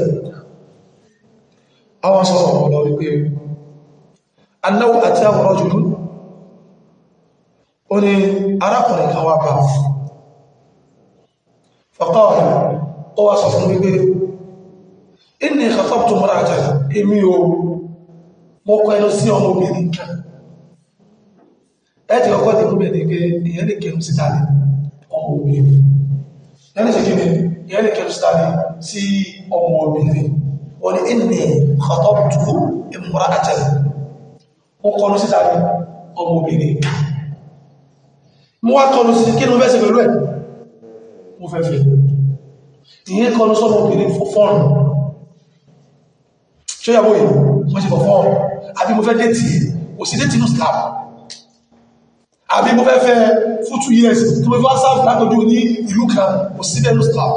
àwọn sọ́rọ̀ ọ̀lọ́ wípé annáwó àti àwọ̀rọ̀ jùlọ ó ní arákùnrin kan wá bá faqala ó wá sọ fún wípé inni khatabtu imra'atan èmi o mọ́ kọ ẹnu sí ọmọ obìnrin kan ẹ ti kọ́kọ́ dìbò bẹ̀rẹ̀ pé ìyẹn lè kẹrù síta ní ọmọ obìnrin yẹn ṣe kí ni ìyẹn lè kẹrù síta ní sí ọmọ obìnrin wọ́n ni inni khatabtu imra'atan mọ́ kọlu síta ní ọmọ obìnrin mú wá kọlu sí kí ni mo fẹ́ ṣe pẹ̀lú ẹ̀ mo fẹ́ fẹ́ ìyẹn kọlu sọmọ obìnrin fọ́ọ̀nù ṣe yàwó yìí wọ́n ṣe fọ́fọ́ àbí mo fẹ́ déètì kò sí déètì ní islam àbí mo fẹ́ fẹ́ fún two years tí mo fẹ́ sáàfù látọjú ní ìlú kan kò sí déètì ní islam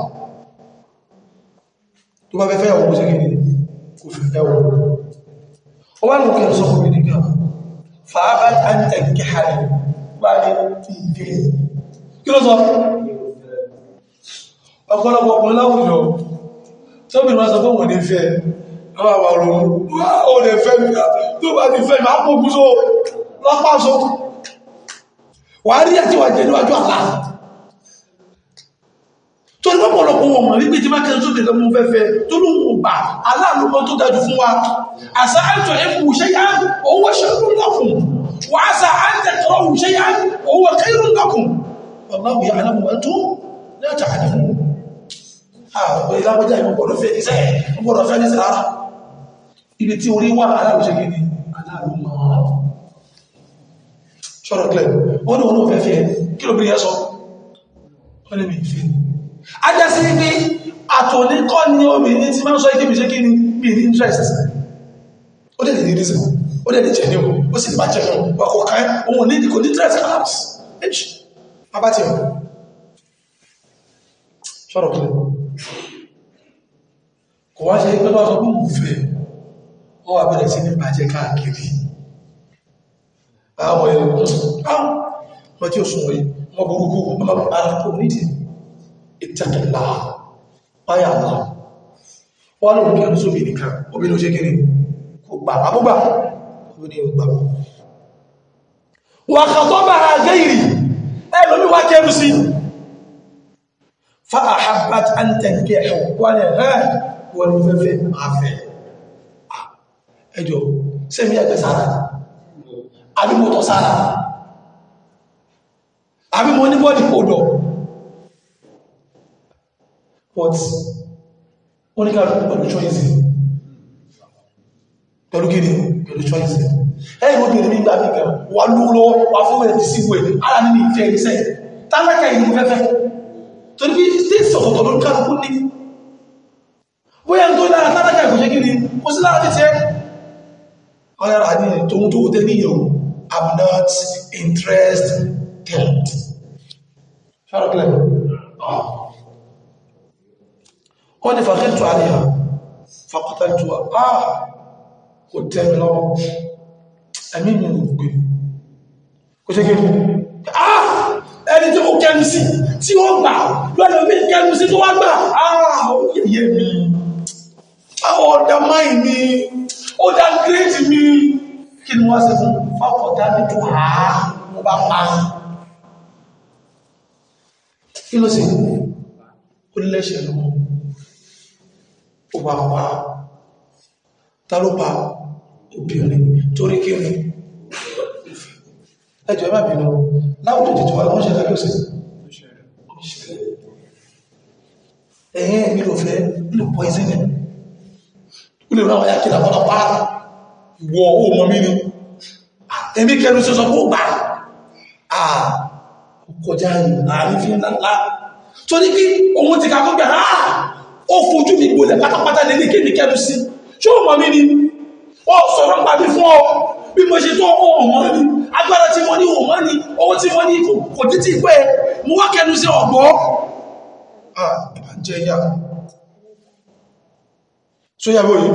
tó bá fẹ́ fẹ́ ọ̀wọ́ ṣe kìí kò fẹ́ fẹ́ ọ̀wọ́ ó wá ní mo kẹrù sọ́kùn mi nígbà fàábà àǹtẹ̀ kẹhàrí bá ní fi ìfẹ́ kí ló sọ ọ̀pọ̀lọpọ̀ ọkùnrin láwùjọ tóbi wọn sọ fún òun ní fẹ́ àwọn àwọn ọ̀rọ̀ ó lè fẹ́ mi tó bá ti fẹ́ mi á kó gúúsó lọ́pàá so wà á rí àti wà jẹ́ níwájú àlá tó ní pọ̀pọ̀lọpọ̀ wọn mọ̀ wípé tí má kẹrin sókè tó mú fẹ́fẹ́ tó ló ń gbà aláàlúmọ́ tó dájú fún wa àṣà àìtọ̀ ẹ̀kù ṣe yá owó ṣẹ́rù lọ́kùn wà á sà àìtẹ̀kọ̀rọ̀ ṣe yá owó kẹrù lọ́kùn ọlọ́wù yà aláwọ̀ ẹ̀tọ́ lẹ́ta àdìmú àwọn ìlàwọ́já ìmọ̀ gbọ́dọ̀ fẹ́ ní sẹ́ẹ̀ gbọ́dọ̀ fẹ́ ní sára ibi tí orí wà aláàrùsẹ́ gidi aláàrùmọ́ ṣọ́rọ̀ klẹ̀ wọ́n ni wọ́n náà fẹ́ fẹ́ kí ló bí yẹ́ sọ wọ́n ni mi fẹ́ ajá sí pé àtòníkọ́ ni obìnrin tí máa ń sọ ikébì ṣe kí ni bí ní interest ó dẹ̀ ní reason ó dẹ̀ ní jẹ́ ní o ó sì bá jẹ́ ní o kò ká ohun ní kò ní interest collapse age bàbá tí ọ ṣọ́rọ̀ klẹ̀ kò wá ṣe pé bá sọ fún òfin wọ́n wà bẹ̀rẹ̀ sí ní bàjẹ́ káàkiri àwọn ẹ̀rọ wọ́n tí ó sún wọ́n wọ́n burúkú ọmọ arákò nídìí ìtẹ́kẹ̀lá páyà náà wọ́n lóòrùn kẹrù sóbì nìkan obìnrin ó ṣe kiri kò gbà àbúgbà obìnrin ò gbà wà kàtọ́ bá ha gẹ́ìrì ẹlòmí wá kẹrù sí fa àhábàt àǹtẹ̀kẹ̀ wọ́n ni ẹ̀ wọ́n ni fẹ́fẹ́ máa fẹ́ ẹjọ́ sẹ́mi ẹgbẹ́ sára àbí mo tọ̀ sára àbí mo ní bọ́dì odò but wọ́n ní káàkiri pẹ̀lú choice pẹ̀lú gíní pẹ̀lú choice ẹ̀yìn obìnrin nígbà mìíkà wà lúwọ́ wà fún ẹ̀ sí ìwé ara nínú ìfẹ́ ìṣẹ́ tálákà ìlú fẹ́fẹ́ torí bí stéèsì ọ̀tọ̀tọ̀ ló ń kálukú ní bóyá tó lára tálákà ìkòṣẹ́ gíní kò sí lára títẹ́ ọ̀yára ní tóhun tó tẹ́ níyàn I'm not interested. Ṣárọ̀kílẹ̀. Wọ́n ni fàkíntù àríyà, fàkọ̀tàntù àà kò tẹ́mi lọ́wọ́. Ẹ̀mí mi ò gbé. Kò ṣe gẹ́gẹ́. Àà ẹni tí ó kẹ́nu sí, tí ó gbà, lọ́nà bí kẹ́nu sí tó wá gbà. Àà ó yẹ̀yẹ́ mi. Àwọn ọ̀dà máì mi, ó dá gírèjì mi. Kí ni wọ́n ṣe fún fọ́kọ̀tà nítò àá mo bá pa kí ló sì ó lẹ́ṣẹ̀ lọ́wọ́ ó bá pa ta ló pa obìnrin torí kí ni ẹjọ́ ẹmà bínú láwùjọ jẹjọ wà wọ́n ṣẹlẹ̀ lọ́sẹ̀ ẹ̀yẹn mi ló fẹ́ lè pọ̀ ìsìnlẹ̀ ó lè ráwọ̀ yákìlá wọ́n pa ìwọ̀ ó mọ́ mí ni ẹ̀mí kẹrù sọ́sọ́ kó gbà àà kọjá àárín fi ńlá tó ní kí ohun ti kàkọ́ gbà áà ó fojú mi gbòlẹ̀ pátápátá lè ní kéèmì kẹrù sí ṣó mọ̀ mí ni ó sọ̀rọ̀ ń pàbí fún ọ bí mo ṣe tó ohun mọ́ ní agbára tí mo ní ohun mọ́ ní owó tí mo ní kò tí tí pé mo wá kẹnu sí ọ̀gbọ́ jẹ ìyá tó yàbò yìí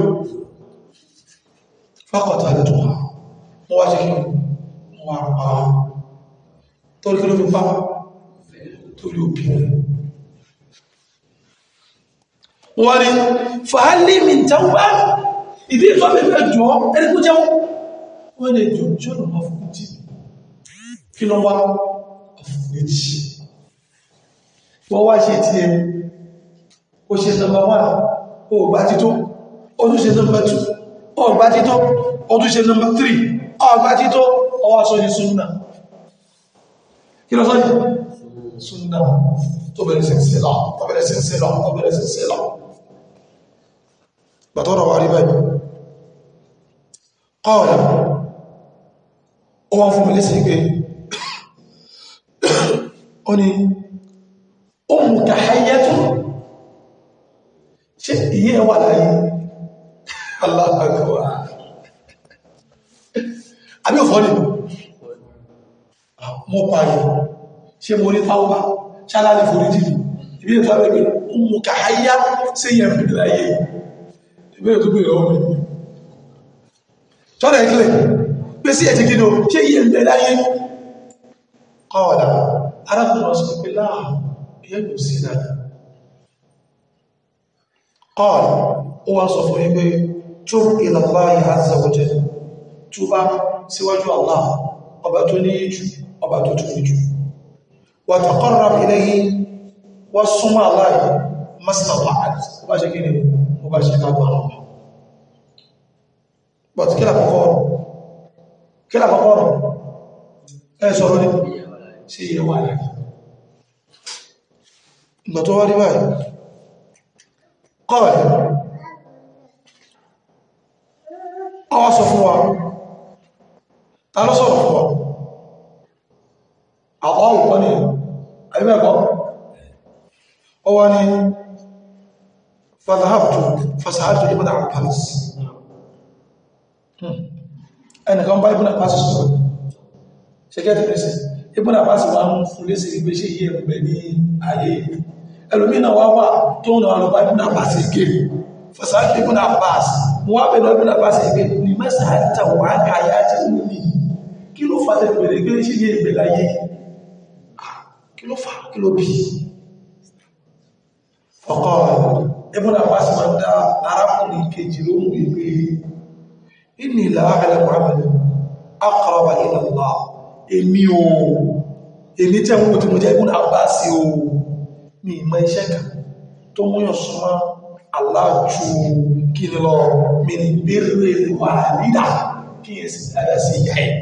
fákọ̀tà lè tó wà mọ́ wá ṣe kí wọ́n wá pa torí kí ló fi pa torí obìnrin wọ́n rí fàálì mi tẹ́wọ́ ìdí ìfọ́ mi fẹ́ jọ ẹni kó jẹun wọ́n lè jọ ṣọ́nà máa fún jí kí lọ wá méjì wọ́n wá ṣe tí ẹ ó ṣe nọmba wà ó gbá tító ó tún ṣe nọmba tù ó gbá tító ó tún ṣe nọmba tírì ó gbá tító ó wá sọ ní súnnà kí lọ sọ ní súnnà tó bẹ̀rẹ̀ sí sí lọ tó bẹ̀rẹ̀ sí sí lọ tó bẹ̀rẹ̀ sí sí lọ bàtọ́rọ̀ wà rí báyìí kọ́ọ̀lá ó wọ́n fún mi lẹ́sìn pé ó ní ummuka hayyatun ṣe ìyẹ́ wà láyé aláàgbà àbí òfò ní mo pààyàn ṣe mo ní táwọ́bá ṣálá ní foríjì ìbí ètò àbẹ̀bẹ̀ ummuka hayya sí yẹn bí láyé ìbí ètò bí ọwọ́ mi tọ́rọ ẹ̀kílẹ̀ pé sí ẹ̀jẹ̀ kí ni ó ṣe yẹ ń bẹ láyé kọ́ọ̀lá arákùnrin ọ̀sán pé láà ìyẹ́ kò sí náà kọ́ọ̀lá ó wá sọ fún ẹgbẹ́ tó ila Allahi azza wa jalla túbá síwájú Allah ọba tó ní jù ọba tó tó ní jù wa taqarrab ilayhi wọ́n súnmọ́ Allah mastata'at ó bá ṣe kí ni ó bá ṣe kágbà but kí lápapọ̀ ọ̀rọ̀ kí lápapọ̀ ọ̀rọ̀ ẹ sọ̀rọ̀ ní sí iye wà láyé ìgbà tó wá rí báyìí kọ́ọ̀lá ó wá sọ fún wa ta ló sọ̀rọ̀ fún wa àwọn òkọ́ ni àríbẹ̀kọ́ ó wá ní fàdáhàbtù fàsáàtù ibn Abbas ẹnìkan bá Ibn Abbas sọ̀rọ̀ ṣẹ́gẹ́ tẹ̀lẹ́sẹ̀ Ibn Abbas wà ń fún lé sí ìgbé ṣe yí ẹ̀rùgbẹ̀ ní ayé ẹlòmínà wá wà tó ń rọ̀ bá Ibn Abbas ike fàsáàtù Ibn Abbas wọ́n á bẹ̀rẹ̀ Ibn Abbas ike ní mẹ́sàáta wà á káyà tí ó ní kí ló fà tẹ̀ pẹ̀lẹ̀ gbé ṣe yí ẹ̀rùgbẹ̀ láyé kí ló fà kí ló bí ọkọ̀ Ibn Abbas máa dá arákùnrin kejì lóhùn ìgbé inni la a'lamu 'amalan aqraba ila Allah èmi o èmi tẹ́ mú tí mo jẹ́ Ibn Abbas o ní ìmọ̀ iṣẹ́ kan tó múyàn súnmọ́ aláàjú kí ni lọ min birril walida kí yẹ sí dáadáa sí ìyá ẹ̀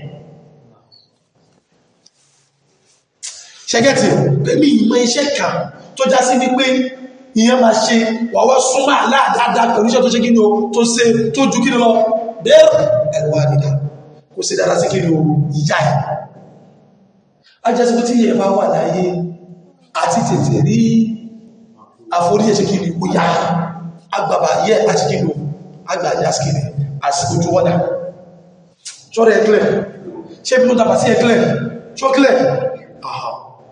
ṣẹ́gẹ́tì pẹ̀lú ìmọ̀ iṣẹ́ kan tó já sí wípé ìyẹn máa ṣe wàwọ́ súnmọ́ aláàdáadáa pẹ̀lú iṣẹ́ tó ṣe kí ni o tó ṣe tó ju kí ni lọ birril walida kò sí dáadáa sí kí ni o ìyá ẹ̀ ajásí tí yẹ bá wà láyé àti tètè rí àforíyẹ̀ kí ni ó yá agbàbà yẹ àti kí ni ó agbàjá sí kí ni àsìkò ojú wọ́dá ṣọ́rọ̀ ẹ̀klẹ̀ ṣe bí ló tàbà sí ẹ̀klẹ̀ ṣọ́klẹ̀ àhà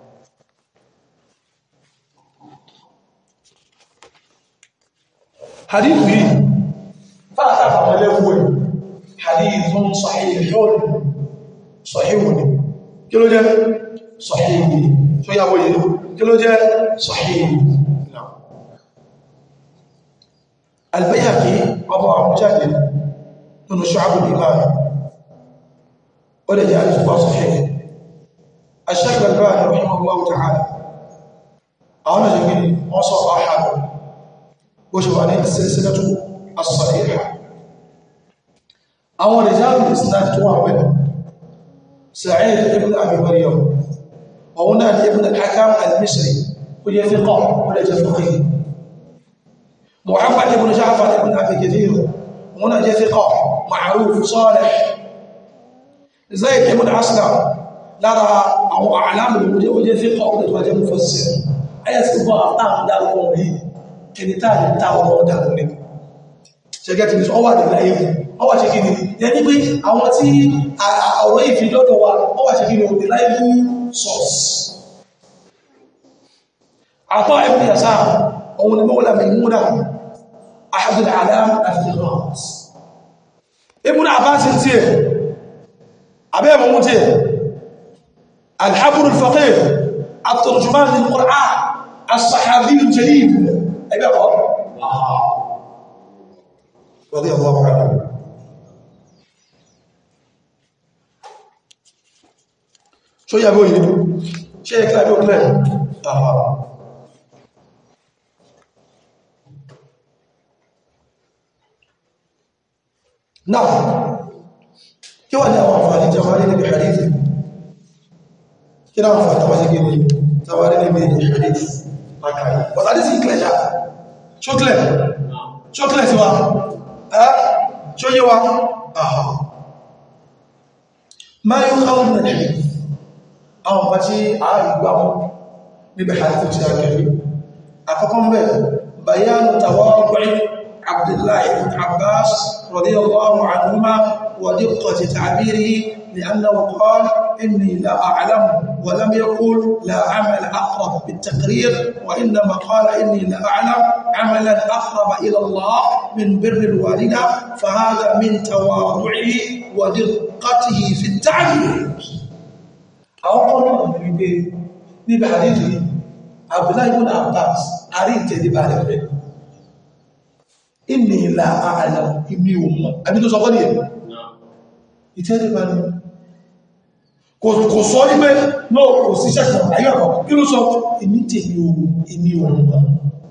hadithu yìí fàtà àwọn ẹlẹ́gbù ẹ̀ hadithun sahihun sahihun ni kí ló jẹ́ sọ̀hìí tó yàwó yìí kí ló jẹ́ sọ̀hìí Al-Bayhaqi ọmọ àmújáde nínú Shu'abul Iman ó lè jẹ́ àrífúwá sọ̀hìí Ash-Shaykh Al-Albani rahimahullahu ta'ala àwọn ọjọ́ gini wọ́n sọ ọ̀hánà bó ṣe wà ní as-silsilatu as-sahihah àwọn rijalul isnad tó wà pẹ̀lú سعيد ابن أبي مريم وهنا ابن الحكام المصري وهي ثقة ولا فقيه محمد بن جعفر بن أبي كثير هنا ثقة معروف صالح زيد بن أسلم lára àwọn àlámù ìwòjẹ́ òjẹ́ sí kọ́ ọ̀pọ̀ ìwòjẹ́ mú fọ́sí ayẹ́ sí gbọ́ àtàwọn dáwọn yìí kìí tàà lè ta ọmọ ọ̀dàkùn ní ṣẹgẹ́tì ní ọwà dẹ̀ láyé ọwà ṣe kíni yẹn ní pé àwọn tí ọ̀rọ̀ yìí fi lọ́dọ̀ wa ọwà ṣe kíni òdè láyé fún source àtọ́ ẹ̀bùn yàsá òun ni mọ́wọ́lá Maimuna ahadul alam al-thiqat ibùn Abbas tí ẹ̀ abẹ́ mọ̀mú tí ẹ̀ الحبر الفقيه الترجمان للقرآن الصحابي الجليل أبي أقول رضي الله عنه شو يا ابوي شيء كلام يقول اه نعم كيف انا وافاني جمالي بحديثه kí náà fà tàbí ṣe ní tàbí níbi hadith akai but hadith is clear ṣá ṣó clear ṣó clear sí wa ẹ́ ṣó yé wa àhà máa yóò káwọn nà ní àwọn bá tí a rí gbá mú níbi hadith tí a kẹrì àkọ́kọ́ mẹ́ bayanu tawadu'i abdullahi ibn abbas radiyallahu anhuma wa diqqati ta'birihi لأنه قال إني لا أعلم ولم يقل لا عمل أقرب بالتقرير وإنما قال إني لا أعلم عملا أقرب إلى الله من بر الوالدة فهذا من تواضعه ودقته في التعبير أو قلنا نبي حديثه عبد الله بن عباس أريد تدبار إني لا أعلم إني أم أبي تصغري ìtẹ́lẹ̀bá ní kò sọ wípé náà kò sí ṣẹ́kọ̀ ayọ́kọ̀ kí ló sọ èmi tèmi ohun èmi ohun náà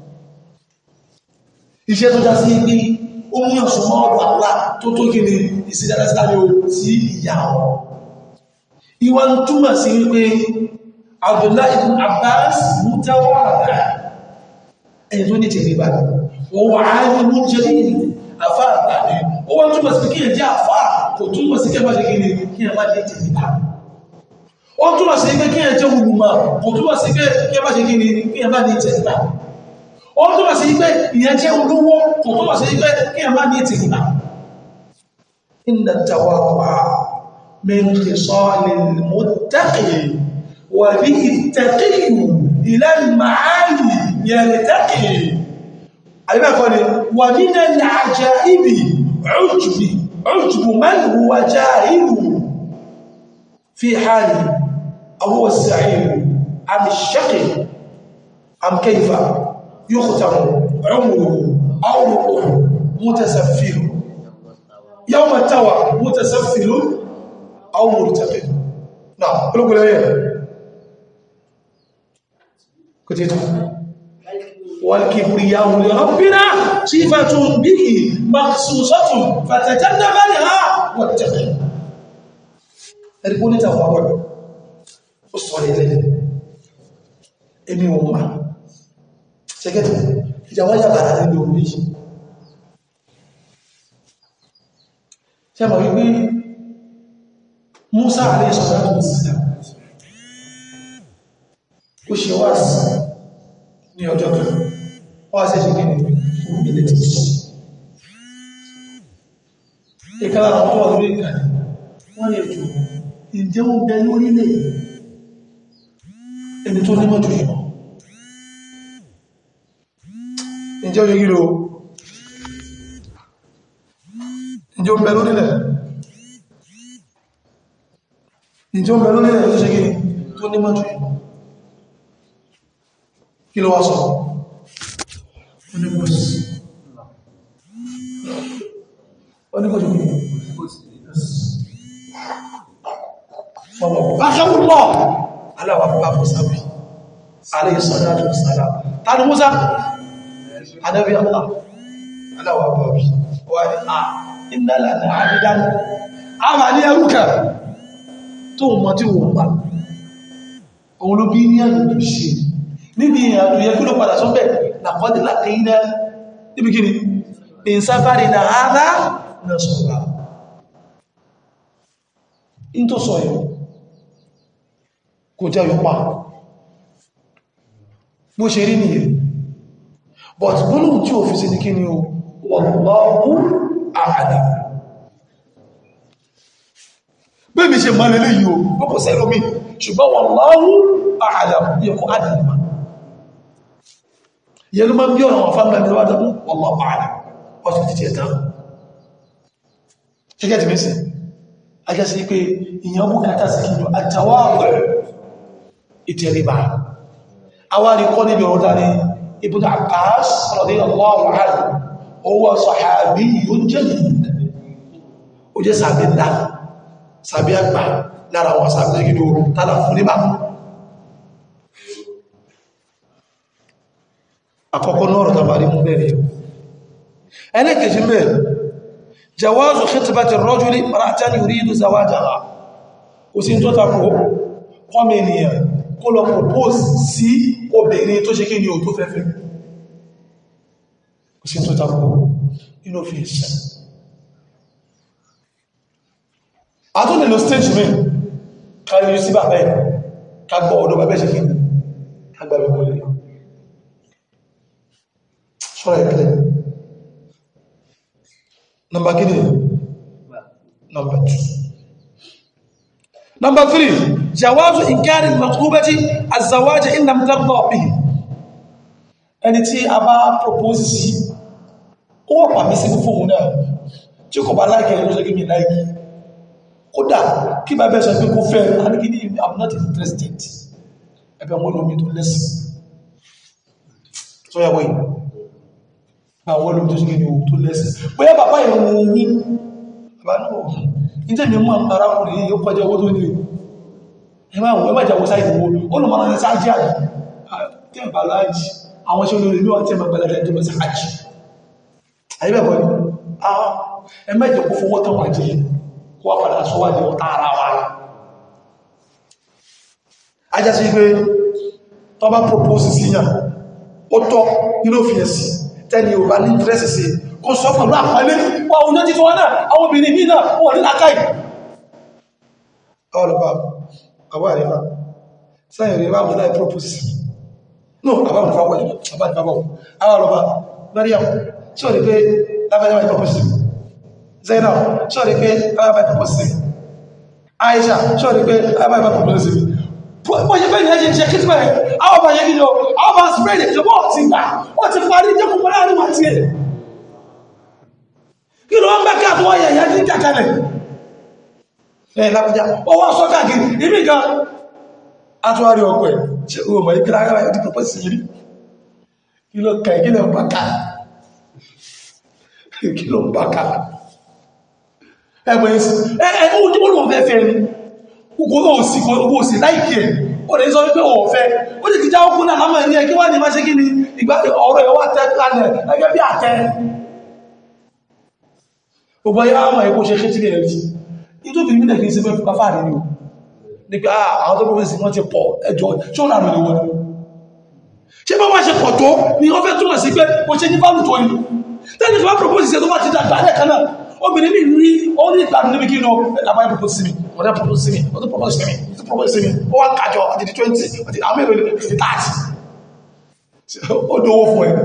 iṣẹ́ tó já sí pé ó mú ọ̀sùn mọ́ ọ̀dọ̀ àlá tó tó kí ni ìsìdádásáre o sí ìyá wọn ìwà ń túmọ̀ sí wípé Abdullahi ibn Abbas mú tẹ́wọ́ àdá ẹni tó ní tèlébà wọ́n wà á ní mú jẹ́ àfá àtàdé ó wọ́n túnmọ̀ sí kí ẹ jẹ́ àfá kò túnmọ̀ sí kí ẹ má ṣe gíní kí ẹ má jẹ́ tẹ̀lébà ó túnmọ̀ sí pé kí ẹ jẹ́ olùmọ̀ kò túnmọ̀ sí pé kí ẹ má ṣe gíní kí ẹ má ní tẹ̀lébà ó túnmọ̀ sí pé ìyẹn jẹ́ olówó kò túnmọ̀ sí pé kí ẹ má ní tẹ̀lébà inna tawaddu'a min khisalil muttaqi wa bihi at-taqiyyu ila al-ma'ali yartaqi àríbẹ̀kọ́ ni wà nínú àjá ibi ọjùbì ọjùbù mẹ́lù wà já ìlú fi hàní àwọ̀ sàírù àmì ṣẹ́kì àmkẹ́ifà yóò kùtàmù ọmọrù àwọ̀rọ̀ mọ́tẹ̀sàfíìrù yau matawa mọ́tẹ̀sàfíìrù àwọ̀rọ̀ tàfí náà olókùnlẹ̀ kò tẹ́tù والكبرياء لربنا صفة به مخصوصة فتجنب لها واتقي ẹ̀rìkún níta wà wọ́n ó sọ ilẹ̀ èmi ò máa ṣẹ́gẹ́tì ìjàwọ́ yàbàrá nílò orí ṣe mọ̀ wípé Musa àrẹ ìṣọ̀rọ̀ tó sílẹ̀ ó ṣe wá sí ní ọjọ́ kan wọ́n ṣe ṣe gini ilẹ̀ ti sọ ìkàlá àwọn tó wà lórí ìkàlẹ̀ wọ́n lè jù ìjẹ́ ó bẹ lórílẹ̀ ẹni tó nímọ̀ jù ìmọ̀ ìjẹ́ oye gíro ìjẹ́ ó bẹ lórílẹ̀ ìjẹ́ ó bẹ lórílẹ̀ tó ṣe gini tó nímọ̀ jù ìmọ̀ kí ló wá sọ onígbòsí onígbòsí ọmọ báṣẹ́wùlọ́ aláwà bá mọ́sáwì aléìsọ́dájú sára tàbí mọ́sá adẹ́bí Allah aláwà bá bí wà ní à ìnàlà ní àrídánù a mà ní ẹrùkẹ̀ tó mọ́ tí wọ́n bá òun ló bí ní àyè ṣe níbi ìrìnàjò yẹ kí ló padà sọ́bẹ̀ làkọ́dì lákìíná níbi kí ni ìsáfàrí na àádá na sọ̀rọ̀ in tó sọ yìí kò jẹ́ yọpa bó ṣe rí nìyẹn but gbónú tí ò fi sí ní kí ni o wallahu a'lam bí mi ṣe mọ́lẹ̀ lè yíò púpọ̀ sẹ́lómi ṣùgbọ́n wallahu a'lam yẹ kó adìmọ̀ yẹ ló máa ń bí ọ̀nà wọn fáwọn ẹgbẹ̀rẹ̀ wájú wallahu a'lam ọ̀sẹ̀ títí ẹ̀tàn ṣíkẹ́ ti mẹ́sìn ajásí pé ìyàn bùkátà sí kí àtàwàwẹ̀ ìtẹríba awárí kọ́ níbi ọ̀rọ̀ dání Ibn Abbas radiyallahu anhu owó sọ̀hábí yóò jẹ́ ó jẹ́ sàbí ńlá sàbí àgbà lára wọn sàbí gidi oòrùn tààlà fún níbà àkọ́kọ́ náà rọ̀ tàbí mú bẹ̀rẹ̀ ẹlẹ́kẹ̀ẹ́jì mẹ́rin jawazu khitbati ar-rajuli imra'atan yuridu zawajaha kò sí tó tako kọ́mọ ènìyàn kó lọ propose sí obìnrin tó ṣe kí ni ò tó fẹ́fẹ́ kò sí tó tako inú fi ìṣẹ́ a tó nílò stage mi kárí sí bàbá ẹ̀ ká gbọ́ ọ̀dọ̀ bàbá ṣe kí ni ká gbàbẹ̀ wọlé sọ́rọ̀ ìpínlẹ̀ Number kini? Number two. Number three. Jawazu inkari al-maktubati az-zawaj in lam tarda bihi. Ẹni tí a bá propose sí, ó wà pàmí sí fún òun náà, tí kò bá láìkẹ́ ẹ̀rọ ṣe gíní láìkí. Kódà kí bá bẹ́ẹ̀ sọ pé kó fẹ́, a ní kí ní I'm not interested. Ẹgbẹ́ wọn lómi tó lẹ́sìn. Tó yàwó yìí àwọn olóòtú tó ṣe ní ohun tó lẹ́sẹ̀ bóyá bàbá ìrùn ní bàbá náà ìjẹ́ mi mọ́ arákùnrin yìí ó kọjá owó tó ní ẹmà àwọn ẹmà ìjàwó sáì ìwò olùmọ̀ràn ní sáájì àjì tí ẹ̀bà láàjì àwọn ṣe olóòrìn ní wọ́n tí ẹmà gbẹ̀lẹ̀ ẹjọ́ lọ sí àjì ayébẹ̀bọ̀ ni ẹmà ìjọpọ̀ fowó tán wà jẹ́ kó wá padà sọ wájẹ́ ọ̀tá ara wa ajá sí pé tọ́ bá propose sí yàn ó tọ́ nínú òfin ẹ̀sìn tẹ́ni ò bá ní dírẹ́sì sí kó sọ pẹ̀lú àpẹẹlẹ́ wà oúnjẹ títí wọ́n náà àwọn obìnrin mí náà wọ́n ní lákàí ọlọ́pàá àwọ́ àrífà sáyẹ̀ rí wà mọ́lá propose no àbáwọn fáwọ́ àbáwọn fáwọ́ àwọn ọlọ́pàá Mariam tí ó rí pé lábẹ́lẹ́wà propose Zainab tí ó rí pé lábẹ́lẹ́wà propose Aisha tí ó rí pé lábẹ́lẹ́wà propose bó ṣe fẹ́ ní ẹjẹ́ ṣe kìtìmọ̀ ẹ̀ àwọn ọba yẹ gílò àwọn ọba spread it ṣùgbọ́n ti gbà wọ́n ti parí jẹ́ kòkòrò àrùn wà tí ẹ̀ kí ló ń bẹ́ kí àtúwọ́ yẹ ìyá ní kàkàlẹ̀ ẹ̀ lápẹjá ọwọ́ sọ káàkiri ibi gan àtúwárí ọkọ̀ ẹ̀ ṣe o mọ̀ ìkìlá ara ẹ̀ dípò sí rí kí ló kà kí ló ń bá ká kí ló ń bá ká ẹgbẹ̀ ẹ̀ ẹ̀ ó lóun fẹ́ fẹ́ ni gbogbo òsì gbogbo òsì láìkí ẹ̀ ó lè sọ wípé ọ̀fẹ́ ó lè ti já ókú náà lámọ̀ ní ẹgbẹ́ wà ní máa ṣe kí ni ìgbà ọ̀rọ̀ ẹ̀wà tẹ́ kalẹ̀ ẹgbẹ́ bí àtẹ́ gbogbo ayé àmà ẹ̀kọ́ ṣe kéjì rẹ̀ rí nítorí mílẹ̀ kìí sí mẹ́fù káfà rí o ní pé àwọn tó pọ̀ sí wọ́n ti pọ̀ ẹjọ́ ṣó rà lórí wọn ṣé bá wọ́n ṣe pọ̀ tó ni wọ́n fẹ́ túmọ̀ sí pé ó ṣe ní fáwọn tó yìí tẹ́lẹ̀ tí wọ́n propose ṣe tó bá ti dàgbà lẹ́ẹ̀kan náà obìnrin mi rí ó ní ìgbàdùn níbi kí ní ọ̀làbáyé propose sí mi ọ̀dá propose sí mi ọdún propose sí mi ọdún propose sí mi ó wá kájọ àti di 20 àti àwọn èrò ní 30 ó dówó fún ẹ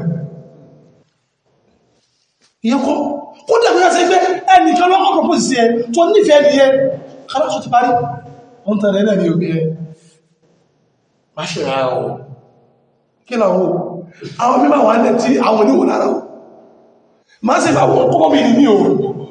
ìyẹn kọ́ kó dàbí ẹ́ sí pé ẹnìkan lọ́kọ́ propose sí ẹ tó nífẹ̀ẹ́ ni ẹ kálọ́sọ ti parí wọ́n tẹ̀lé náà ní òbí ẹ má ṣe ra ọ kí làwọn àwọn mímọ̀ wà ní tí àwọn oníwò lára ọ má sì bá wọn kọ́kọ́ bí ní o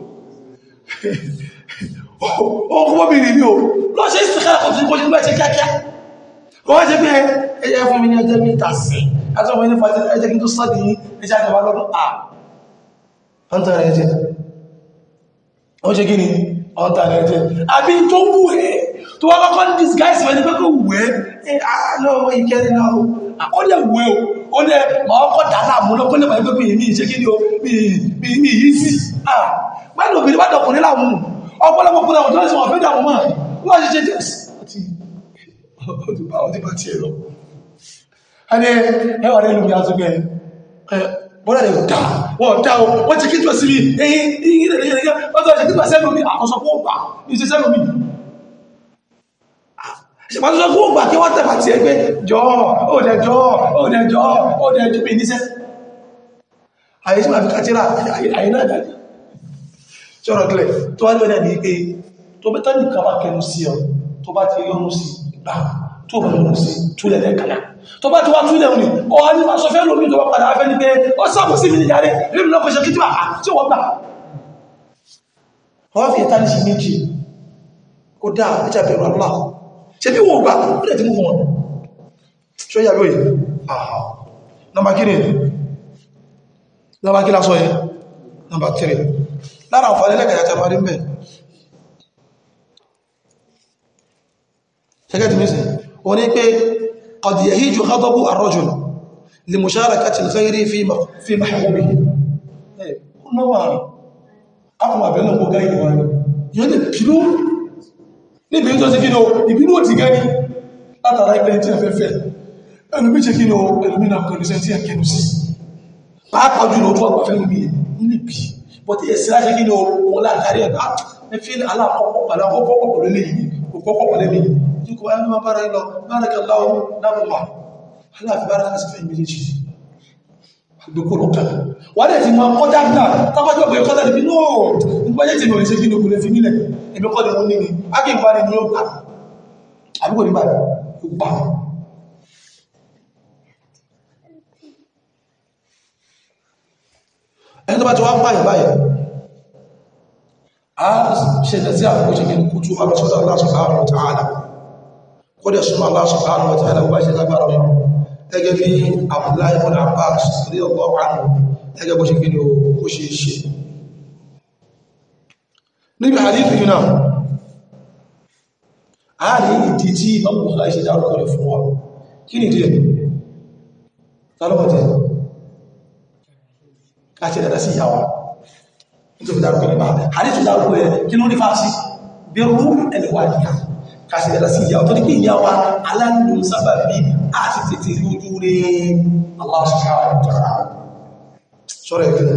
ọkọ̀ bí ní o lọ ṣe ìsìnkára kọ̀ tí kò ṣe gbẹ́ṣẹ́ kíákíá kọ́ wá ṣe pé ẹjẹ́ fún mi ní ẹjẹ́ mi ta sí àti ọmọ ní fàájẹ́ ẹjẹ́ kí n tó sọ́dí ẹjẹ́ àjọba lọ́dún à ọ̀ntà rẹ̀ ẹjẹ́ ó ṣe kí ni ọ̀ntà rẹ̀ ẹjẹ́ àbí tó wù ẹ́ tó wá kọ́kọ́ ní disguise mẹ́ni pé kò wù ẹ́ àánú ọmọ ìkẹrin náà ó lè wù ẹ́ ó lè máa ọkọ̀ dáadáa mú lọ́kọ́ lè máa gbé bí mi ṣe kí ni o bí mi yìí sí pẹ́lú obìnrin bá dọkùnrin láàmú ọ̀pọ̀lọpọ̀ kúrò àwọn tó ń sọ wọ́n fẹ́ dàmú mọ́ wọ́n ṣe ṣe jẹ́ ọdún bá ọdún bá ti ẹ̀rọ ẹni ẹwà rẹ̀ lómi àtúgbẹ̀ bọ́lá rẹ̀ dá wọ́n dá o wọ́n ti kíjọ sí mi ẹ̀yìn ìyìn rẹ̀ yẹ̀ yẹ̀ wọ́n tó ṣe kíjọ sẹ́nu mi àkọsọ kó gbà ní ṣe sẹ́nu mi ṣèpàtúnṣe kó gbà kí wọ́n tẹ̀bà ti ẹgbẹ́ jọ òdẹ jọ òdẹ jọ òdẹ jọ mi níṣẹ́ àyè tí ma fi kàtírà àyè náà dájú ṣọ́rọ̀ kílẹ̀ tó wá ní ọ̀nà ní pé tó bẹ́ tán nìkan bá kẹnu sí ọ tó bá ti yọnu sí gbà tó bá yọnu sí túlẹ̀ lẹ́kànnà tó bá ti wá túlẹ̀ òní ọ wá ní ma sọ fẹ́ lómi tó bá padà fẹ́ ní pé ó sábò sí mi ní yàrá rí mi lọ́kọ̀ ṣe kí tí wọ́n gbà wọ́n fi ìtàní sí méjì ó dá ẹjà bẹ̀rù Allah ṣe bí wọ́n gbà ó dẹ̀ ti mú wọn ṣó yà lóyìn àhà nọmba kí ni nọmba kí lásọ yẹn nọmba 3 lára àǹfààní lẹ́kẹ̀ẹ́ àti àmàrí mẹ́ ṣẹ́gẹ́ ti mẹ́sìn o ní pé qad yahiju ghadabu ar-rajul li musharakati al-ghayri fi mahbubihi ó náwà akọ̀mọ̀ àbẹ̀lẹ̀ ọkọ̀ gáyì wà ní yẹn lè bínú níbi tó sí kínú ìbínú ò ti gẹ́ni látara ilẹ̀ tí a fẹ́ fẹ́ ẹlùmí ṣe kínú ẹlùmí náà kọ̀ lùsẹ̀ tí a kẹnu sí pàápàá jùlọ tó àgbà fẹ́ lùmí nílé bí bọ́ tí ẹ̀sìn láṣẹ́ kínú wọn láàárí ẹ̀dá ẹfí aláàkọ́kọ́ pẹ̀lú lẹ́yìn òkọ́kọ́ pẹ̀lú lẹ́yìn tí kò wáyé máa bára lọ bára kẹ láwọn lábùmá aláàfin bára kásì fẹ́ méjèèjì gbogbo lọ́kàn wà dẹ̀ ti máa kọjá náà tábájú ọgbẹ̀ kọjá níbi náà nígbàjẹ́ tí mọ̀rin ṣe kí ní okùnrin fi nílẹ̀ ẹ̀mí kọ́ ni wọ́n ní ni ágbègbà ni ni ó gbà àbúkò nígbà ó gbà ẹni tó bá ti wá pààyàn báyẹ̀ a ṣẹlẹ̀ sí àkókò ṣe kí ní kútù abẹ́sọ́dọ̀ Allah subhanahu wa ta'ala kó dẹ̀ súnmọ́ Allah subhanahu wa ta'ala bá ṣe lágbára wọn gẹ́gẹ́ bí Abdullahi ibn Abbas rí ọgbọ́ wánú gẹ́gẹ́ bó ṣe kí ni ó ṣe ṣe níbi àdífì náà a rí ìdí tí ìmọ̀mù ọ̀há ṣe dárúkọ rẹ̀ fún wa kí ni díẹ̀ tálọ́mọ̀tẹ̀ káṣẹ dada sí ìyàwó nítorí dárúkọ nípa àdífì dárúkọ rẹ̀ kí ló ní fásí bí rú ẹlẹ́wà nìyà káṣẹ dada sí ìyàwó tó ní pé ìyàwó aláàlú sábà bí àti tètè rí ojú rẹ̀ Allah subhanahu wa ta'ala sọ́rọ̀ ẹ̀kẹ́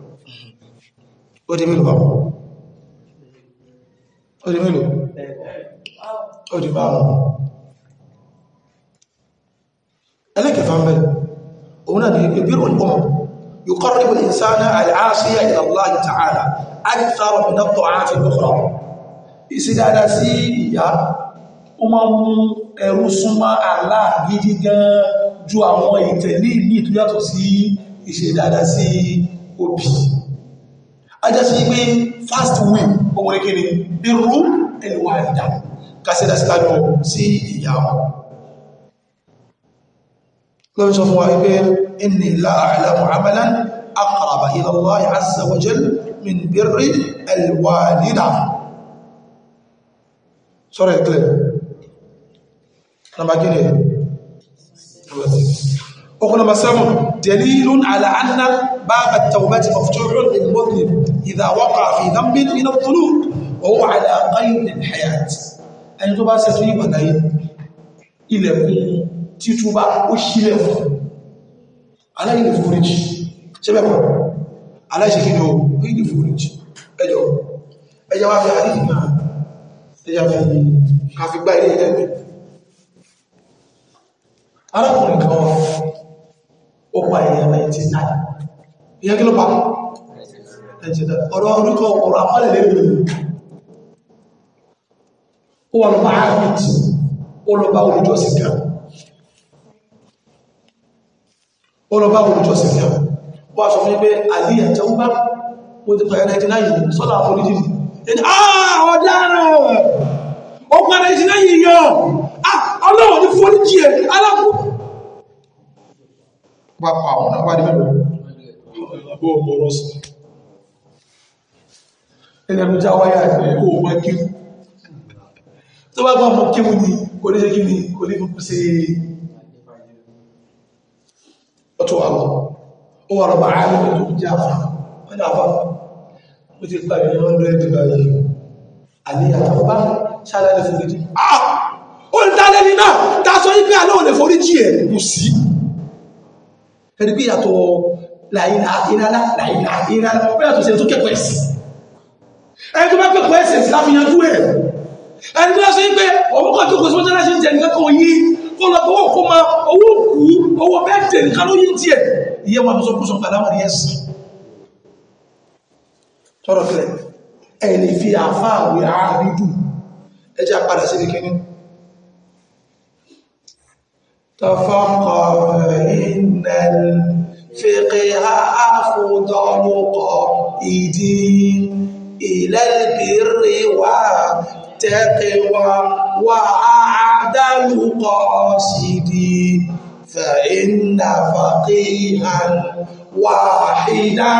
ó di mélòó bàbá ó di mélòó ó di bá wọn ẹlẹ́kẹfà mẹ́ òun náà ni ìbí rò ọmọ يقرب الإنسان العاصي إلى الله تعالى أكثر من الطاعات الأخرى ìsìdára sí ìyá ó máa mú ẹrú súnmọ́ Allah gidi gan ju àwọn ìtẹ̀lé ní tó yàtọ̀ sí ìṣẹ̀dára sí òbí ajá sí pé fast win ọmọdé kiri birru al-walida kásẹ̀dá sí lájọ sí ìyá wọn lọ́wọ́ sọ fún wa wípé inni la a'lamu amalan aqraba ila Allah azza wa jal min birri al-walida sọ́rọ̀ ìkìlẹ̀ nàbà gíní ọkùn nàbà sẹ́mù dalilun ala anna baba at-tawbati maftuhun lil mudhnib idha waqa'a fi dhanbin min adh-dhunub wa huwa ala qayd al-hayat ẹni tó bá ṣe tó yíba láyé ilẹ̀kùn títúbá ó ṣílẹ̀ fún aláìlè fúríjì ṣe bẹ́kọ̀ aláìṣẹ́ kí ni ó ìlè fúríjì ẹjọ́ ẹjọ́ wá fi àdíjì náà ẹjọ́ fi kàfi gbá ilé ẹgbẹ̀ arákùnrin kan wá ó pa èèyàn 99 ìyẹn kí ló pa ọ̀rọ̀ orúkọ ọ̀rọ̀ àpálẹ̀ lẹ́gbẹ̀ẹ́ ó wà lọ́pàá ààbìtì ó lọ bá olùjọ́sìn kan ó lọ bá olùjọ́sìn kan wọ́n sọ fún pé àlíyà tẹ́wọ́ bá ó ti pàyà 99 sọ́lá àforíjì ẹni àà ọ̀daràn ó pa 99 yọ ọlọ́wọ̀ ní foríjì ẹ̀ alákú bá pa àwọn náà bá dé mẹ́lò ó mọ̀rọ̀ sí ẹlẹ́nu já wáyà ẹ̀ ó mọ́ kí tó bá gbọ́n mọ́ kí mú ní kò ní ṣe kí ní kò ní fún sí ọ̀tọ̀ wà lọ ó wà rọ̀bà àárín tó jẹ́ àfà wọ́n ni àfà ó ti gbà ní 100 báyìí àníyàtọ̀ bá ṣáàlẹ̀ fún ìdí ah ó ń dálẹ́ ní náà tá sọ yí pé àlọ́ ò lè forí jí ẹ̀ kò sí ẹni pé yàtọ̀ láìlà ìrànlá láìlà ìrànlá ó yàtọ̀ sí ẹni tó kẹ́kọ̀ọ́ ẹ̀sìn ẹni tó bá kẹ́kọ̀ọ́ ẹ̀sìn láfihànjú ẹ̀ ẹni tó sọ yí pé òun kọ́ tó kò sí mọ́tálá ṣe ń jẹ nǹkan kan yí kó lọ bọ́wọ́ kó ma owó kú owó bẹ́ẹ̀ tẹ̀ nǹkan ló yí tiẹ̀ ìyẹn wọn sọ kó sọ pàdánù rí ẹ̀sìn tọ́rọ̀ kílẹ̀ ẹ̀ lè fi àfáà wé àárídù ẹjá padà sí ìkíní تفقه إن الفقه أفضل قائد إلى البر والتقوى وأعدل قاصد فإن فقيها واحدا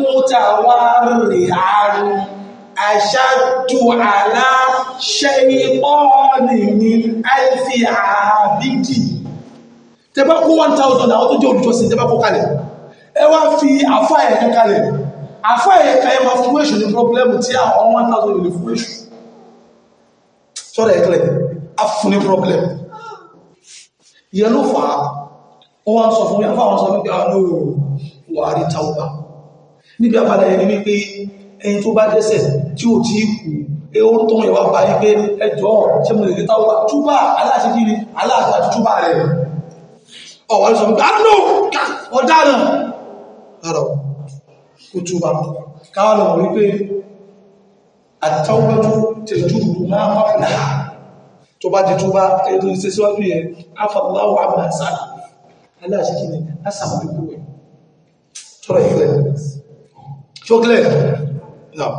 متورعا أشد على شيطان من ألف عابد tẹ́bá kó 1000 àwọn tó jẹ́ olùjọsìn tẹ́bá kó kalẹ̀ ẹ wá fi àfá ẹ̀yẹ kalẹ̀ àfá ẹ̀yẹ kan ẹ ma fún èṣù ní pọ́blẹ́mù tí àwọn 1000 lè fún èṣù sọ́rọ̀ ẹ̀kẹ́lẹ̀ a fún ní pọ́blẹ́mù yẹ ló fà á wọ́n wá ń sọ fún mi àfá àwọn sọ wípé àwọn olóòrùn wà á rí tàúbà níbi àbádà ẹni wípé ẹni tó bá dẹ́sẹ̀ tí ò tí kù ẹ ó tó ìwà bá yí pé ẹjọ́ ṣe mo lè rí tàúbà túbà aláṣẹ́kiri aláàgbà túbà rẹ̀ ọ̀wà ní sọ̀rọ̀ gbáàdùn ọ̀daràn rárá kò túbà káwà lọ wípé àtàwọ́gbẹ́jú tẹ̀jú máa pàpàlá tó bá di túbà ètò ìṣẹ́ síwájú yẹn afọ̀láwọ̀ àmà sáà aláṣẹ́kí ni a sàmàlùkú rẹ̀ tọ́rọ ìfẹ́ ṣókílẹ̀ náà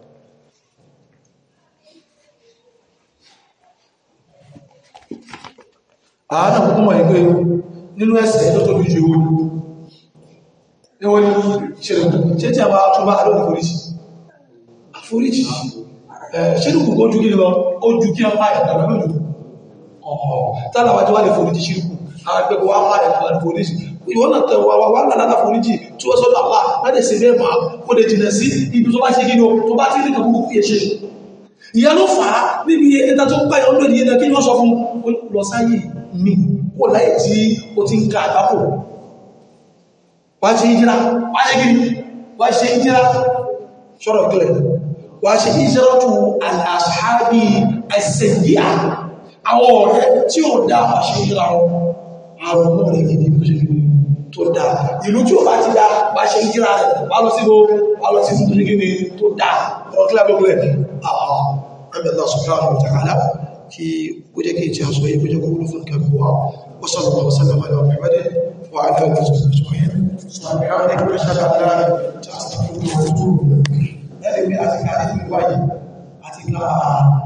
àánà kúkú mọ̀ ìgbé nínú ẹsẹ̀ tó tóbi jù ewé ewé ní ṣẹlẹ̀ ṣe tí a máa tún bá àdó àforíjì àforíjì ṣírùkù kó jú kí lọ ó ju kí a máa ẹ̀dà lọ́nà jù ọ̀họ̀ tálàwà tí wà lè foríjì ṣírùkù àwọn ẹgbẹ́ wà máa ẹ̀dà foríjì ìwọ́n náà tẹ̀ wà wà lálàá foríjì tí wọ́n sọ́dọ̀ àpá láti ṣe bẹ́ẹ̀ máa kó lè jìnà sí ibi tó bá ṣe kí tó bá tí ní kàkúkú fi ṣe ìyẹn ló fà á níbi ẹta tó ń pàyà ọdún ìyẹn kí wọ́n sọ fún lọ sáyé mi kó láyé tí ó ti ń ka àgbákò wá ṣe ìjírá wá ṣe gírí wá ṣe ìjírá ṣọ́rọ̀ kílẹ̀ wá ṣe ìjírá tó àṣàbí àṣẹ̀yíà àwọn ọ̀rẹ́ tí ó dá wá ṣe ìjírá wọn àwọn ọmọ rẹ̀ gidi tó ṣe gidi tó dá ìlú tí ó bá ti dá wá ṣe ìjírá rẹ̀ wá lọ sí wá lọ sí tó ṣe gidi tó dá ọ̀rọ̀ kílẹ̀ tó kílẹ̀ àwọn Allah subhanahu wa ta'ala kí ó jẹ́ kí ìjẹ́ àṣọ yìí kó jẹ́ kó wúlò fún kẹ́kọ̀ọ́ wa وصلى الله وسلم على محمد وعلى اله وصحبه اجمعين سبحانك اشهد ان لا اله الا انت استغفرك واتوب اليك. Lẹ́yìn bí a ti ká ní ìwáyé àti ká